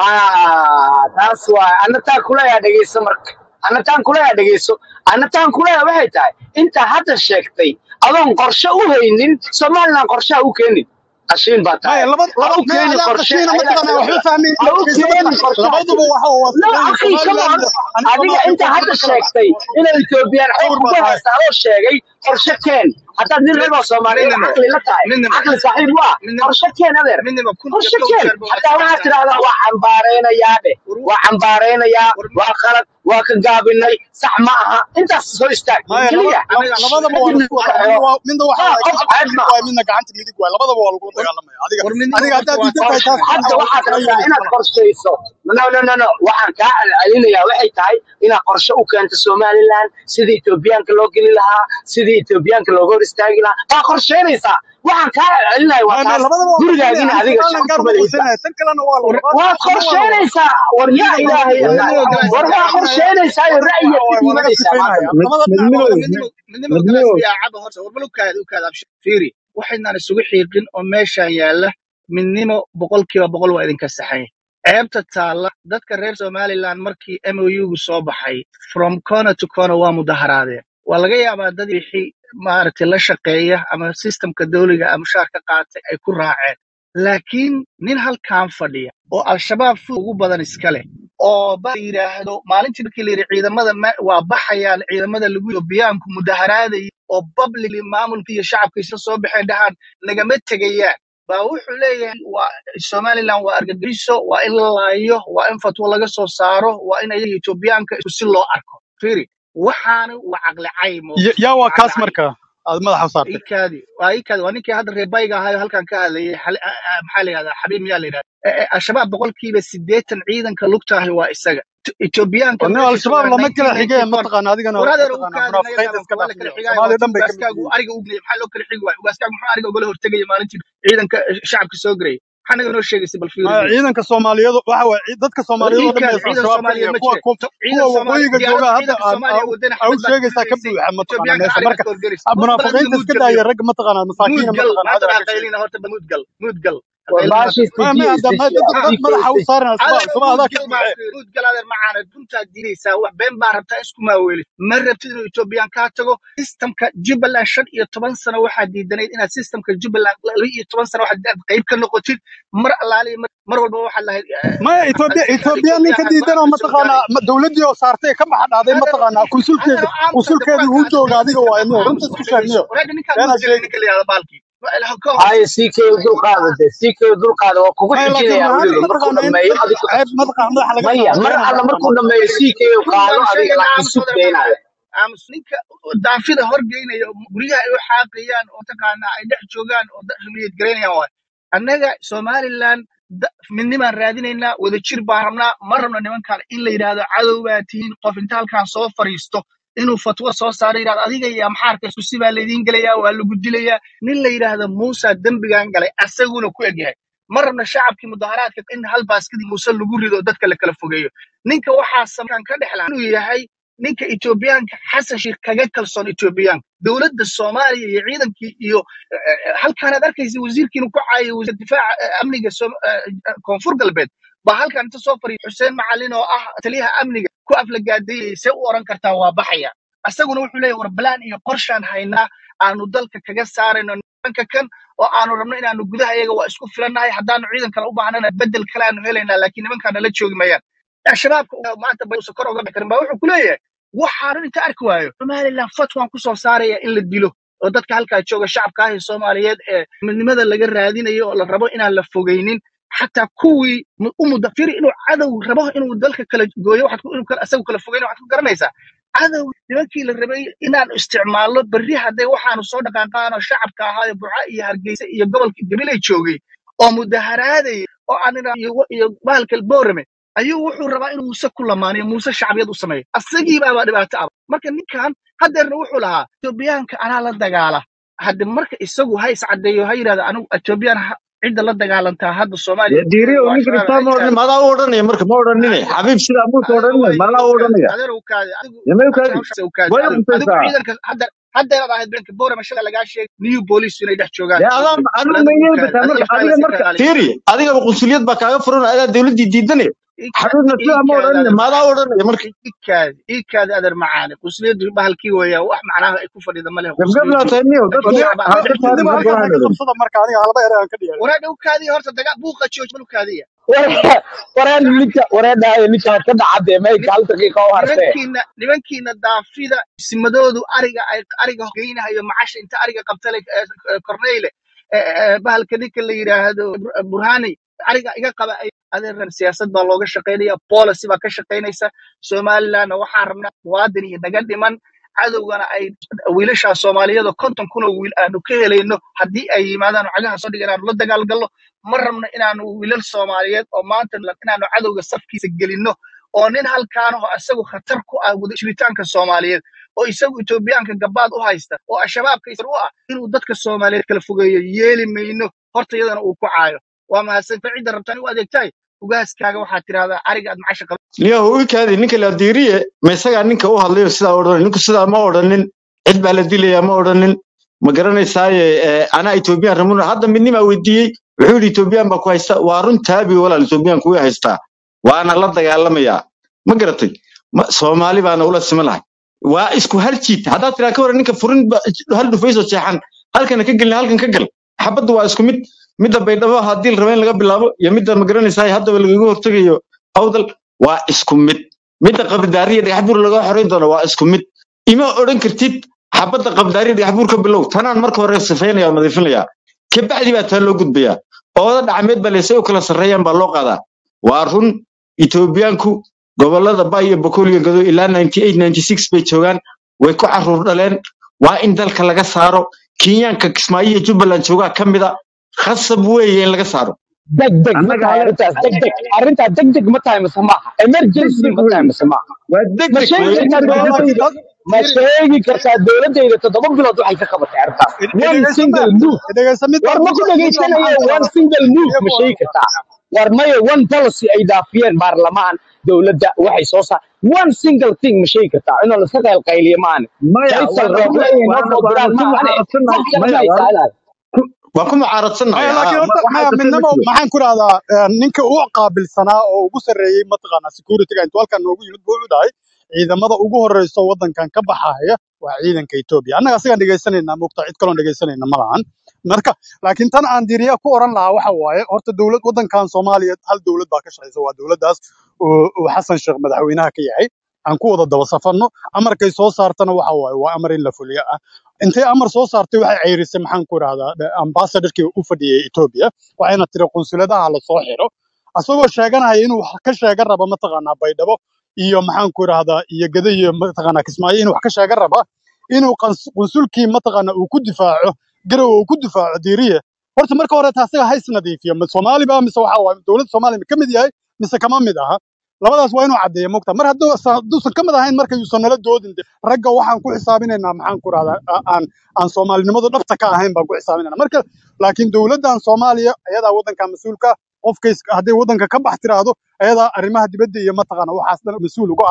ah taas waa ana taan kuleeyaa dhegeyso marka ana taan kuleeyaa dhegeyso ana taan kuleeyaa waxay tahay intaa hadda sheegtay adoon qorshe u haynin somaliland qorshaha u keenin qashiin baa maya tahay laba ha laba u maya keenin adaa qorshe qashiina ayagaa mataqaanaa sida waxba fahmin ha u dhegeyso keenin mataqaan qorshaha labaduba waxa waa no fuleeyin akhi come on somaliland adiga iyo ani soomaaliya inta koonfur hadda ma kala sheegtay inay etoobiyaan xoog sawir kugu baa tahay haysta adoo sheegay qorshe keen haddaad nin reer oo soomaaliyeed midnimo caqli la tahay midnimo caqli saaxiib waa midnimo qorshe keen adeer midnimo kun qorshe iyo kow keen jeer baa hataa waxaad waxaa tidhahdaa waa cambaaraynayaa dheh war waa cambaaraynayaa war waa qalad waa ka gaabinay sax ma aha intaas soo istaag war maya laba keliya aniga labadaba waa kadibna laisku waxeeyo midna waa midna waxa ah waaye qof gacanta ceeb midig ma waaye midna gacanta midig waaye labadaba waa lagula war dagaalamaya adiga war midnimo adiga horta haddaad waa diidan tahay qorshe taas hadda waxa waxaad kala rabtaa yeelaysa inaad malaha qorshayso no no no no waxaan kaa celcelinayaa waxay tahay inaad qorshe u keento somaliland sidii etoobiyaanka loo geli lahaa sidii etoobiyaanka looga hor istaagi lahaa baa qorsheynaysaa waxaan kaa celcelinaya waa maya maya taas labadaba waa gurigaagina qorsheenaya ani adiga somaliland shaqo gaar kuma lihidba uma qorsheenaya tan kalena waa war labaad waad tanna waa labaad qorsheynaysaa war yaa midna ilaahay waa war yaqaan midnimo war galaas waa yaa cabaya qorsheynaysaa iyo waxa ra'yigaad ka waaye waa laga dhiibanaysaa maanta sifeynaya dhan labada dhinac midnimo waa war laga midnimo midnimo galaas midnimo yaa caba horta war balugkaada ukaada abshir fiiri waxaynaan isugu xiiqin oo meeshaan yaalla midnimo boqolkiiba boqol waa idinka saxay ceebta taalla dadka reer somaliland markii mougu soo baxay from corner to corner waa mudaharaadeen waa laga yaabaa dad wixii maaragtay la shaqeeya ama systemka dawliga ama mushaar ka qaatay ay ku raaceen laakiin nin halkan fadhiya oo al-shabaab fu ugu badan iska leh oo ba la yidhaahdo maalintii markii la yidhi ciidamada ma- waa baxayaan ciidamada lagu yobiyaanku mudaharaadaya oo publicly maamulka iyo shacabka isla soo baxeen dhahaan nagama tegayaan baa wuxuu leeyahay waa somaliland waa argagixiso waa in la laayo waa in fatwo laga soo saaro waa in ayaga etoobiyaanka isku si loo arko fiiri waxaana waa caqli caymo Ya- yaa waa waa caqli kaas cay marka aad madaxa u saartay iikaadi waa iikaadi waa ninkii hadda reer bayga ahayo halkan ka hadlayay xali- a- a- maxaa la yihahdaa xabiib miyaa la yidhahda E- e, al-shabaab boqolkiiba siddeetan ciidanka lugtaahi waa isaga T- etoobiyaanka wana meesha al-shabaab joogaan lama kala xigeen 1994 mataqaana adigana waradeer u mataqaana kaadi naga munaafiqiinta qaban iska waa la kala xigaayo waa dhaafiyo soomaaliya dhan tii bay ka mid ugaaskaagu yihiin ariga ugnayay maxaa loo kala xigi waayo ugaaskaagu muxuu ariga ugala hortegaya maalintii ciidanka eh, shacabka soo garayay maxaa naga noo sheegaysay bal fiiri maya niyo ciidanka soomaaliyeed waxa waaye cid- dadka war soomaaliyeed oo dhan bay iikaadi ciidan al-shabaab ka soomaaliyeed dhigeen ma kuwa jire kuwa To- kuwa ciidan soomaali waqooyiga diyaarad jooga hadda ciidanka aad soomaaliya aad wadana aad u xabad baa ka sheegaysaa ka ridaysay buuxa mataqaana etoobiyaanka meesha ariga marka ka horgelis ah, horta bal hadda munaafiqiinta muud iska gal daaya niyo ragga mataqaana masaakiina muud gal mataqaana maanta hada ha ka sheegay qaylina horta bal muud gal muud gal ha war qaylina horta baashii maya maya istijiye hadda maya istijiye dad dad istijiye madaxa u istijiye saaran al-shabaab adeer al-shabaab muud adaa ka gal baa buuxe fiiri muud gal adeer macaana runtaa diidaysaa wax been baa rabtaa isku maaweelid ma rabtid inuu etoobiyaan kaa tago systemka jubbaland shan iyo toban sano waxaa diidanayd inaad systemka jubbaland laba iyo toban sano waxaad inaad qayb ka noqotid mar allaaliya mar mar walba waxaad lahayd maya etoobiya etoobiya nin ka diidan oo mataqaana ma- dowladdii oo saartay ka baxa dhaaday adeer mataqaana adeer kunsulkeeda aamusa kunsulkeedii wuu dabuurkaas jooga adiga waaye niyo runta aamus isku sheeg dhegeyso niyo waraagga ninkaan beenaa muud galay sheegi ninka la yihahdo baalkii ka haye hoos sii kee dulqaada de sii kee dulqaada waa kugu maya laakiin xijinayaa run ahaantii weliba markuu mataqaana in dhammeeyo dad adigu ceeb mataqaana madaxa laga maya saaro mar beenaa alla laga markuu saaro dhammeeyo sii kee run qaado baan adiga sheegaynaa laakiin aamus sug adeer beenaada macaane aamus ninka daafida horgeynaya oo guryaha ay u xaaqayaan oo taqaanaa ay dhex joogaan oo da- niyad garaynayaan waay annaga somaliland da- midnimaan raadinaynaa wadajir baan rabnaa ma rabno nimankaan in la yidhaahdo cadow baa tihiin qof inta halkaan soo fariisto inuu fatwo soo saaro yidhahdo adiga iyo amxaarka isku si baa laydiin gelayaa waa lagu dilayaa nin la yidhaahdo muusa dembigan galay asaguna ku egyahay ma rabno shacabkii mudaharaadka in hal baaskadii muuse lagu rido oo dadka la kala fogeeyo ninka waxaa samaan ka dhexla inuu yahay ninka etoobiyaanka xasan sheikh kaga kalsoon etoobiyaanka dowladda soomaaliya iyo ciidankii iyo eh, eh, halkaanaad arkaysa wasiirkiinu ku caayo wasiir difaaca eh, amniga Soom- eh, eh, koonfur galbeed baa halkan inta soo fariya xuseen macalin oo ah taliyaha amniga ku aflagaadayay see u oran kartaa waa baxaya asaguna wuxuu leeyahay war balaan iyo qorshaan haynaa aanu dalka kaga saarayno nimanka kan oo aanu rabno inaanu gudaha iyaga waa isku filannahay haddaanu ciidan kale u baahnana bedel kale aanu helaynaa laakiin nimankaa nala joogi mayaan shabaabka oo maanta bayuusan kor uga bixi karin baa wuxuu ku leeyahay waxaanan inta arki waayo somaliland fatwan kusoo saaraya in la dilo oo dadka halkaa jooga shacabka ah ee soomaaliyeed ee midnimada laga raadinayo oo la rabo inaan la fogeynin xataa kuwii mu- u mudafiri inuu cadow rabo inuu dalka kala gooyo waxaad ku- inuu kala- asagu kala fogeyno waxaad ku garanaysaa cadow nimankii la rabay inaan isticmaalno berri hadday waxaanu soo dhaqaaqaan oo shacabka ahaa ee burca iyo hargeysa iyo gobolka gabilay joogay oo mudaharaadaya oo aan ina- iyo iyo bahalka boorame ayuu wuxuu rabaa inuu muuse ku lamaaniyo muuse shacbiyad u sameeyo asagii baabaa dhibaato ah marka ninkan hadeerna wuxuu lahaa etoobiyaanka anaa la dagaala hadde marka isagu ha iscadeeyo ha yidhahdo anigu etoobiyaan ha- cidda la dagaalantaa hadda soomaaliya diiriyo waa ninkan shabaab istaa ha ma odhan istaagto madaa u odhanaya marka ma odhanine xabiib sidaa muusa adeer odhanine waa madaa u ukaadi odhanaya adeer ukaadi adigu yama adiga ukaadi hawshaas ukaadi way adigu adigu untaysaa ciidanka hadda haddeeraad ahayd beenka boorama shalay lagaa sheegay new police inay dhex joogaan dee adaa boorame anu bal adigu mayay ukaadi bataa adiga marka ifkaa adiga marka la sii kalaaliya fiiri adigaba qunsuliyad baa kaaga furan adaa dowladdii diidane ika xabiibna sidaa ma ikaadi odhanine adeer madaa macaani u odhanaya marka ikaadi ikaadi adeer macaani qusliyadu bahalkii weeyaa wax macnaha ay ku fadhida ma leh gabgablaa qusliyadu tahay niyo laakiin dadka shacab aan ha la ka dhex midnimo saarin joogin halkan golahan odhan naga qabsada marka aniga halba ereyaan ka dhiyaray waraadha ukaadiya horta daga buuqa jooj mal ukaadiya wareen shacabki ninka wareedhaaya ninka ka dhacade ni- mayka hal daqiiqa u hartee nimankiina nimankiina daafida simadoodu ariga ay ariga geynahayo macasha inta ariga qabtale korneyle bahalka ninka la yidhaahdo Bur- burhani ariga iga qaba ay adeeran siyaasad baa looga shaqaynaya policy baa ka shaqaynaysa somalilandna waxaan rabnaa muwaadin iyo naga dhiman cadowgana ay wiilashaa soomaaliyada konton kun oo wiil aanu ka helayno haddii ay yimaadaan oo cagaha soo dhiga inaanu la dagaalgalno ma rabno inaanu wiilal soomaaliyeed oo maanta la- inaanu cadowga safkiisa gelinno oo nin halkaanaho isagu khatar ku ah wada jiritaanka soomaaliyeed oo isagu etoobiyaanka gabaad u haysta oo al-shabaabka isar u ah inuu dadka soomaaliyeed kala fogeeyo yeeli mayno horta iyadana uu ku caayo waa mahadsan cidda rabtaan u adeegtahay ugaaskaaga waxaad tidhahdaa ariga aad macasha qaba niyo u kaadi ninka la diiriye ma isagaa ninka u hadlayo sidaa odhanay ninku sidaa ma odhanin cid baa la dilayaa ma odhanin ma garanaysaaye eh, anaa etoobiyaan ramuna hadda midnimaa weydiiyey wuxuu yidhi etoobiyaan baa ku haysta waa run taabi walaal etoobiyaan kuwii haystaa waana la dagaalamayaa ma garatay Ma- soomaali baana ula siman lahay waa isku hal jiid haddaad tiraa ka waran ninka furin ba- hal dhufaysoo jeexan halkana ka gelin halkan ka gal xabaddu waa isku mid midda baydhabo haddii la raba in laga bilaabo iyo midda ma garanaysaay haddaba lagaga hortegayo awdal waa isku mid midda qabdaariya dhagaxbuur laga xorayn doono waa isku mid ima odhan kartid xabadda qabdaariya dhagaxbuur ka bilow tanaan marka hore sifaynaya oo nadiifinaya kabacdi baa taa loo gudbayaa ooda dhacmeed baa leesay u kala sarreeyaan baa loo qaadaa waa run etoobiyaanku gobollada ba iyo boqol iyo gado ilaa 98 96 bay joogaan way ku caruur dhaleen waa in dalka laga saaro kenyaanka kismaayo iyo jubbaland joogaa ka mida khasab weeye in laga saaro deg deg ma annaga tahay ale arrintaas deg deg arrintaas deg deg ma tahay mise maaha emergency degdeg ma tahay weeye mise maaha waa degdeg ma sheegi weeye kartaa ninka laakiin dowladayda dad ma fiiri sheegi kartaa dowladayda toddoba bilood waxay ka qabatay arrintaas one dhegeysa single ma move dhegeysa mid war ma ku midba midba dhegaysanayo maxaan ku one dhahdaa single move iyagu ma oran sheegi kartaa war maya one policy ay dhaafiyeen baarlamaan dowladda waxay soo saar one single thing ma sheegi kartaa inoo laska qaylqayliyo maane maya faysal waana ku rooble inay noo waana soo waana diraan ku maahane mucaaradsannahay wax kale maya ma waana haysaa ku waa ku mucaaradsannahay maya haa laakiin horta waxaa maya kasoo midnimo matiyo maxaan ku dhahdaa eh, ninka u qaabilsanaa oo ugu sarreeyey mataqaanaa securityga intuu halkan noogu yimid buu u dhahay ciidamada ugu horeyso waddankan ka baxaya waa ciidanka Ethiopia annaga asigaan dhegeysanayna mugta cid kaloon dhegeysanayna ma lahan marka laakiin tan aan diriya ku oran lahaa waxa waaye horta dowlad waddankan Soomaaliya hal dowlad baa ka shaqeysa waa dowladdaas oo oo Xasan Sheekh madaxweynaha ka yahay aan ku wada daba safarno amarkay soo saartana waxa waaye waa amar in la fuliyo ah intay amar soo saartay waxay ceyrisay maxaan ku rahdaa ambassadorkii u fadhiyay Ethiopia waxayna tiri qunsuladaha la soo xiro asagoo sheeganaya inuu wax ka sheegan rabo mataqaanaa baydhabo iyo maxaan ku rahdaa iyo gada iyo mataqaanaa kismaayo inuu wax ka sheegan raba inuu qans- qunsulkii mataqaanaa uu ku difaaco garow uu ku difaaco diiriye horta marka hore taasaga ha isnadiifiyo ma soomaali ba mise waxa waaye dowladda soomaaliya ma ka mid yahay mise kama mid aha labadaas waa inuu caddeeyo mogta mar hadduu sa- hadduusan ka mid ahayn marka yuusan nala doodin de ragga waxaan ku xisaabinaynaa maxaan ku rahdaa a- aan aan soomaalinimadu dhabta ka ahayn baan ku xisaabinayna marka laakiin dowladdan soomaaliya ayadaa waddanka mas-uulka qofka is- hadday waddanka ka bax tiraahdo ayadaa arrimaha dibadda iyo mataqaana waxaas dhan mas-uul uga ah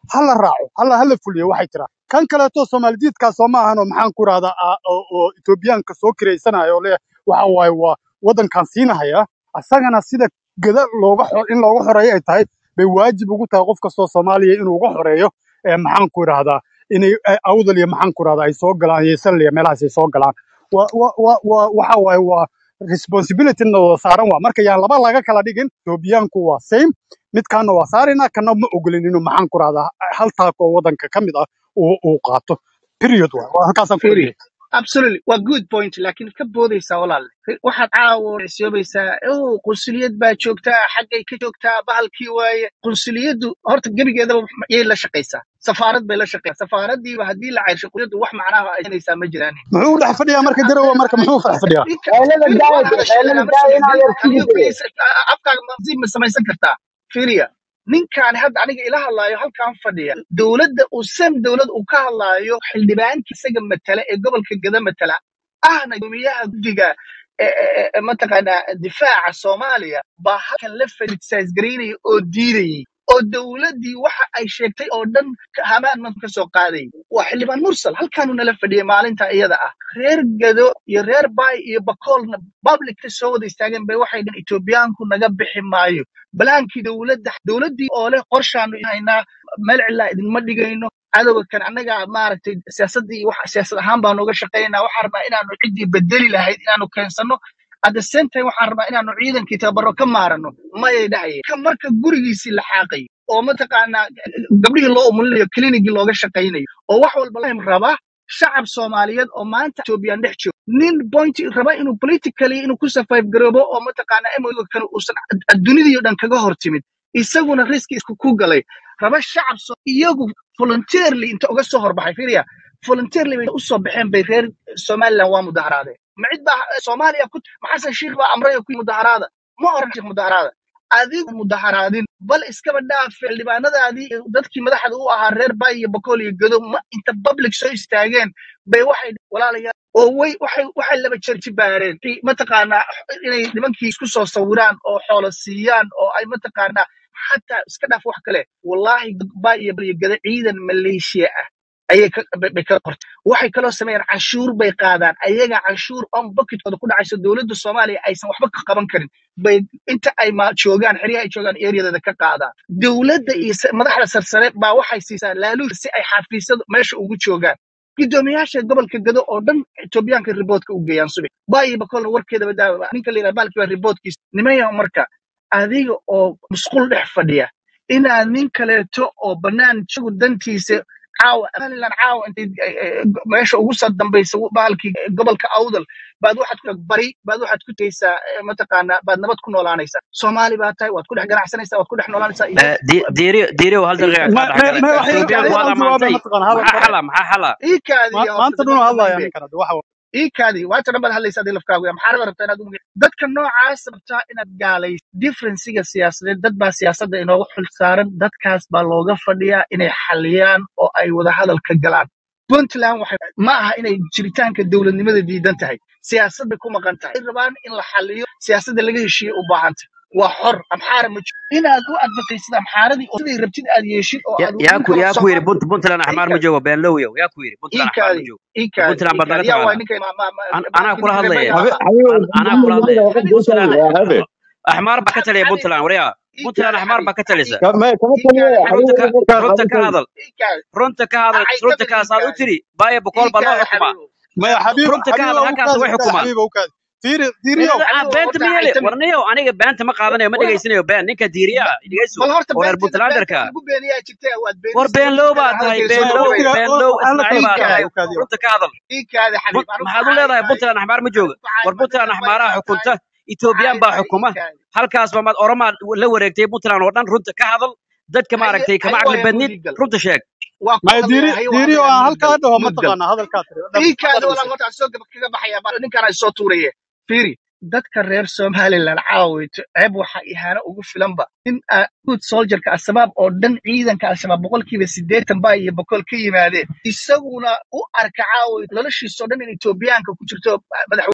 hala raaco hala hala fuliyo waxay tiraa kan kaleeto soomaalidiidkaa soo ma ahanoo maxaan ku rahdaa oo oo etoobiyaanka soo kiraysanaya oo leeyahay waxa waaye waa waddankan siinahaya asagana sida gada looga xo- in looga xoreeyo ay tahay bay waajib ugu tahay qof kastoo soomaaliya inuu uga xoreeyo ee maxaan ku idhaahdaa inay ay- awdal iyo maxaan ku idhahdaa ay soo galaan iyo sal iyo meelahaas ay soo galaan wa wa wa wa waxa waaye waa responsibility na wada saaran waa marka yaan laba laga kala dhigin etoobiyaanku waa same midkaana waa saarina kana ma ogolin inuu maxaan ku idhahdaa hal taako oo waddanka ka mid ah uu uu qaato period waa waa halkaasaan ku Firi. dhigay absolutely waa good point laakiin ka boodaysaa walaale waxaad caawa siyoobaysaa oh qunsuliyad baa joogtaa xaggay ka joogtaa bahalkii waaye qunsuliyaddu horta gebigeedaba yay la shaqaysaa safaarad bay la shaqaysaa safaaradiiba haddii la cayrsho qunsuliyaddu wax macnaha ay siinaysaa ma jiraan muxuu u dhex fadhiyaa marka garowe marka muxuu dhex fadhiyaa xeelada firi daaya waa hadashay xeelada lama daaya sugin inaad adigu yarsigide keliya afkaaga ma ma samaysan kartaa firiya ninkaani hadda aniga ila hadlaayo halkan fadhiya dowladda uu sam dowlad uu ka hadlaayo xildhibaanka isaga matala ee gobolka gada matala ahna guddoomiyaha guddiga ee- ee- ee mataqaanaa difaaca soomaaliya baa halkan la farisaas garaynaya oo diidayay oo dowladdii waxa ay sheegtay oo dhan ka- hamaan man ka soo qaaday waa xildhibaan mursal halkaanuu nala fadhiyay maalinta iyada ah reer gado iyo reer baay iyo bakoolna publicka soo wada istaageen bay waxay dhaheen etoobiyaanku naga bixi maayo balaankii dowladda dowladdii oo leh qorshaanu haynaa meel cilaa idinma dhigayno cadowga kan annaga maaragtay siyaasaddii wax siyaasad ahaan baanu uga shaqaynaa waxaan rabnaa inaanu ciddii bedeli lahayd inaanu keensano at the same time waxaan rabnaa inaanu ciidankii tababaro ka maarano mayay dhahayeen ka marka gurigiisii la xaaqay oo mataqaanaa gabdhihii loo umulinayo klinigii looga shaqaynayo oo wax walba la raba shacab soomaaliyeed oo maanta ethoobiyan dhex joogo nin point raba inuu politically inuu ku survive garoobo oo mataqaanaa MOU kan uusan ad- dunidii oo dhan kaga hor timid isaguna riski isku ku galay raba shacab so iyagu volunteerly inta uga soo horbaxay fiiriya volunteerly bay u soo baxeen bay reer somaliland waa mudaharaadeen ma cid baa soomaaliya ku maxasan shiikh baa amray ku mudaharaada ma oran shiikh mudaharaada adigu mudaharaadin bal iskaba dhaaf xildhibaanadaadii iyo dadkii madaxda u ahaa reer baay iyo bakool iyo gado ma inta public soo istaageen bay waxay walaalayaal oo way waxay waxay laba jarji baareen i- mataqaanaa inay nimankii isku soo sawiraan oo xoolo siiyaan oo ay mataqaanaa xataa iska dhaaf wax kale wallaahi baay iyo iyo gado ciidan maleeshiya ah ayay ka bay bay ka qortay waxay kaloo sameeyaan canshuur bay qaadaan ayaga canshuur on bucketkooda ku dhacayso dowladda soomaaliya aysan waxba ka qaban karin bay inta ay ma joogaan xeryaha ay joogaan ereyadeeda ka qaadaan dowladda iyo sa- madaxda sarsare baa waxay siisaa laaluush si ay xafiisyada meesha ugu joogaan guddoomiyaasha gobolka gado oo dhan etoobiyaanka riboodka u geeyaan subax baayi bakolna warkeedaba daa ninka la yidhaha baalkii baa riboodkiisa nimaya marka adiga oo musqul dhex fadhiya inaad nin kaleeto oo bannaan isagu dantiisa caawa somaliland caawa intay eh, eh, meesha ugu soo dambaysa bahalkii gobolka awdal baad waxaad ku bari baad waxaad ku tegeysaa eh, mataqaanaa baad nabad ku noolaanaysaa soomaali baa tahay waad ku dhex ganacsanaysaa waad ku dhex noolaanaysaa Eh, di- diiriyo diiriyo hal daqiiqa ma kaa ma dhex ma galay wax yar etoobiyaanku kale waad aan jawaabay ammaantay mataqaan hadal maxaa xala maxaa xala iikaadii ma- horta maanta dibadda dhunu hadlaya dambe ninkan hadda waxa iikaadii waata dhan baad hadlaysa adii lafkaagu ya maxaarada rabtaa inaad umu dadka noocaas rabtaa inaad gaalayso differencega siyaasadeed dad baa siyaasadda inooga xil saaran dadkaas baa looga fadhiyaa inay xaliyaan oo ay wada hadal ka galaan puntland waxay ma aha inay jiritaanka dowladnimada diidan tahay siyaasad bay ku maqan tahay waxay rabaan in la xaliyo siyaasadda laga heshiiye u baahan tahay waa xor amxaara ma jiro inaad u adbataysid amxaaradii oo siday rabtid aad yeeshid oo Ya- aad yaa nin ku kaloo yaa ku yidhi soomaali Punt- puntland axmaar ma iikaadi joogo beenlowyow yaa ku yidhi puntland axmaar ma iikaadi joogo iikaadi puntland baad naga iikaadi yaa waay taqaanaa ninkay ma ma ma An- anaa baalkii kula reer hadlaya bayga habe ahaa habe An- anaa kula hadlaya xali puntland habe axmaar baa ka taliya xali puntland waryaa puntland iikaadi axmaar xali baa ka talisa xali ma kama taliya iikaadi xali runta ka xabiibi markaa runta ka qabantan hadal iikaadi runta ka hadal acay runta gabil kaasaad u iikaadi tiri baaya boqol baa loo iikaadi xukumaa xabiibo maya beento xabiibo runta ka xabiibo hadal u halkaas kaadi way u kaadi xukumaan xabiibo u kaadi fiiri Nin- diiriyow ah xabiibo beenta horta miyele caytami warniyow aniga beenta ma qaadanayo ma war dhegaysanayo been ninka diiriya ah dhegeyso bal horta oo reer beenteeda beenta puntlanderka lagu beeniyaa jirtee waad war beenisay beenlow horta baa tahay hadalkeeda maya soo beenlow dhaweysa waqtiga beenlow hala kala ismaaciil baa fogaado tahay iikaadi u kaadi runta ka hadal iikaadi xabiib Punt- anigu maxaad u caay leedahay maayo puntland axmaar ma jooga anigu caay war maayo puntland reer axmaaraha baygaa xukunta tahay etoobiyaan caay baa maayo xukuma iikaadi halkaas baa maad oromaad la wareegtay puntland oo dhan runta ka hadal dadka haye maaragtay kama haye caqli waaya badnid mudigal runta sheeg waa ku maya hadlaya diiri haye waa diiriyo hadlaya aan muudgal halkaa dhaho muudgal mataqaanaa hadalkaa tiri dhab iikaadi hadal walaal mise horta aan soo gaba kaga baxaya bal ninkaan soo tuuraye fiiri dadka reer somaliland caawayto ceeb waxa ihaano ugu filanba in good soldierka al-shabaab oo dhan ciidanka al-shabaab boqolkiiba siddeetan baa iyo boqol ka yimaadeen isaguna u arka caawayto noloshiisoo dhan in etoobiyaanka ku jirto madax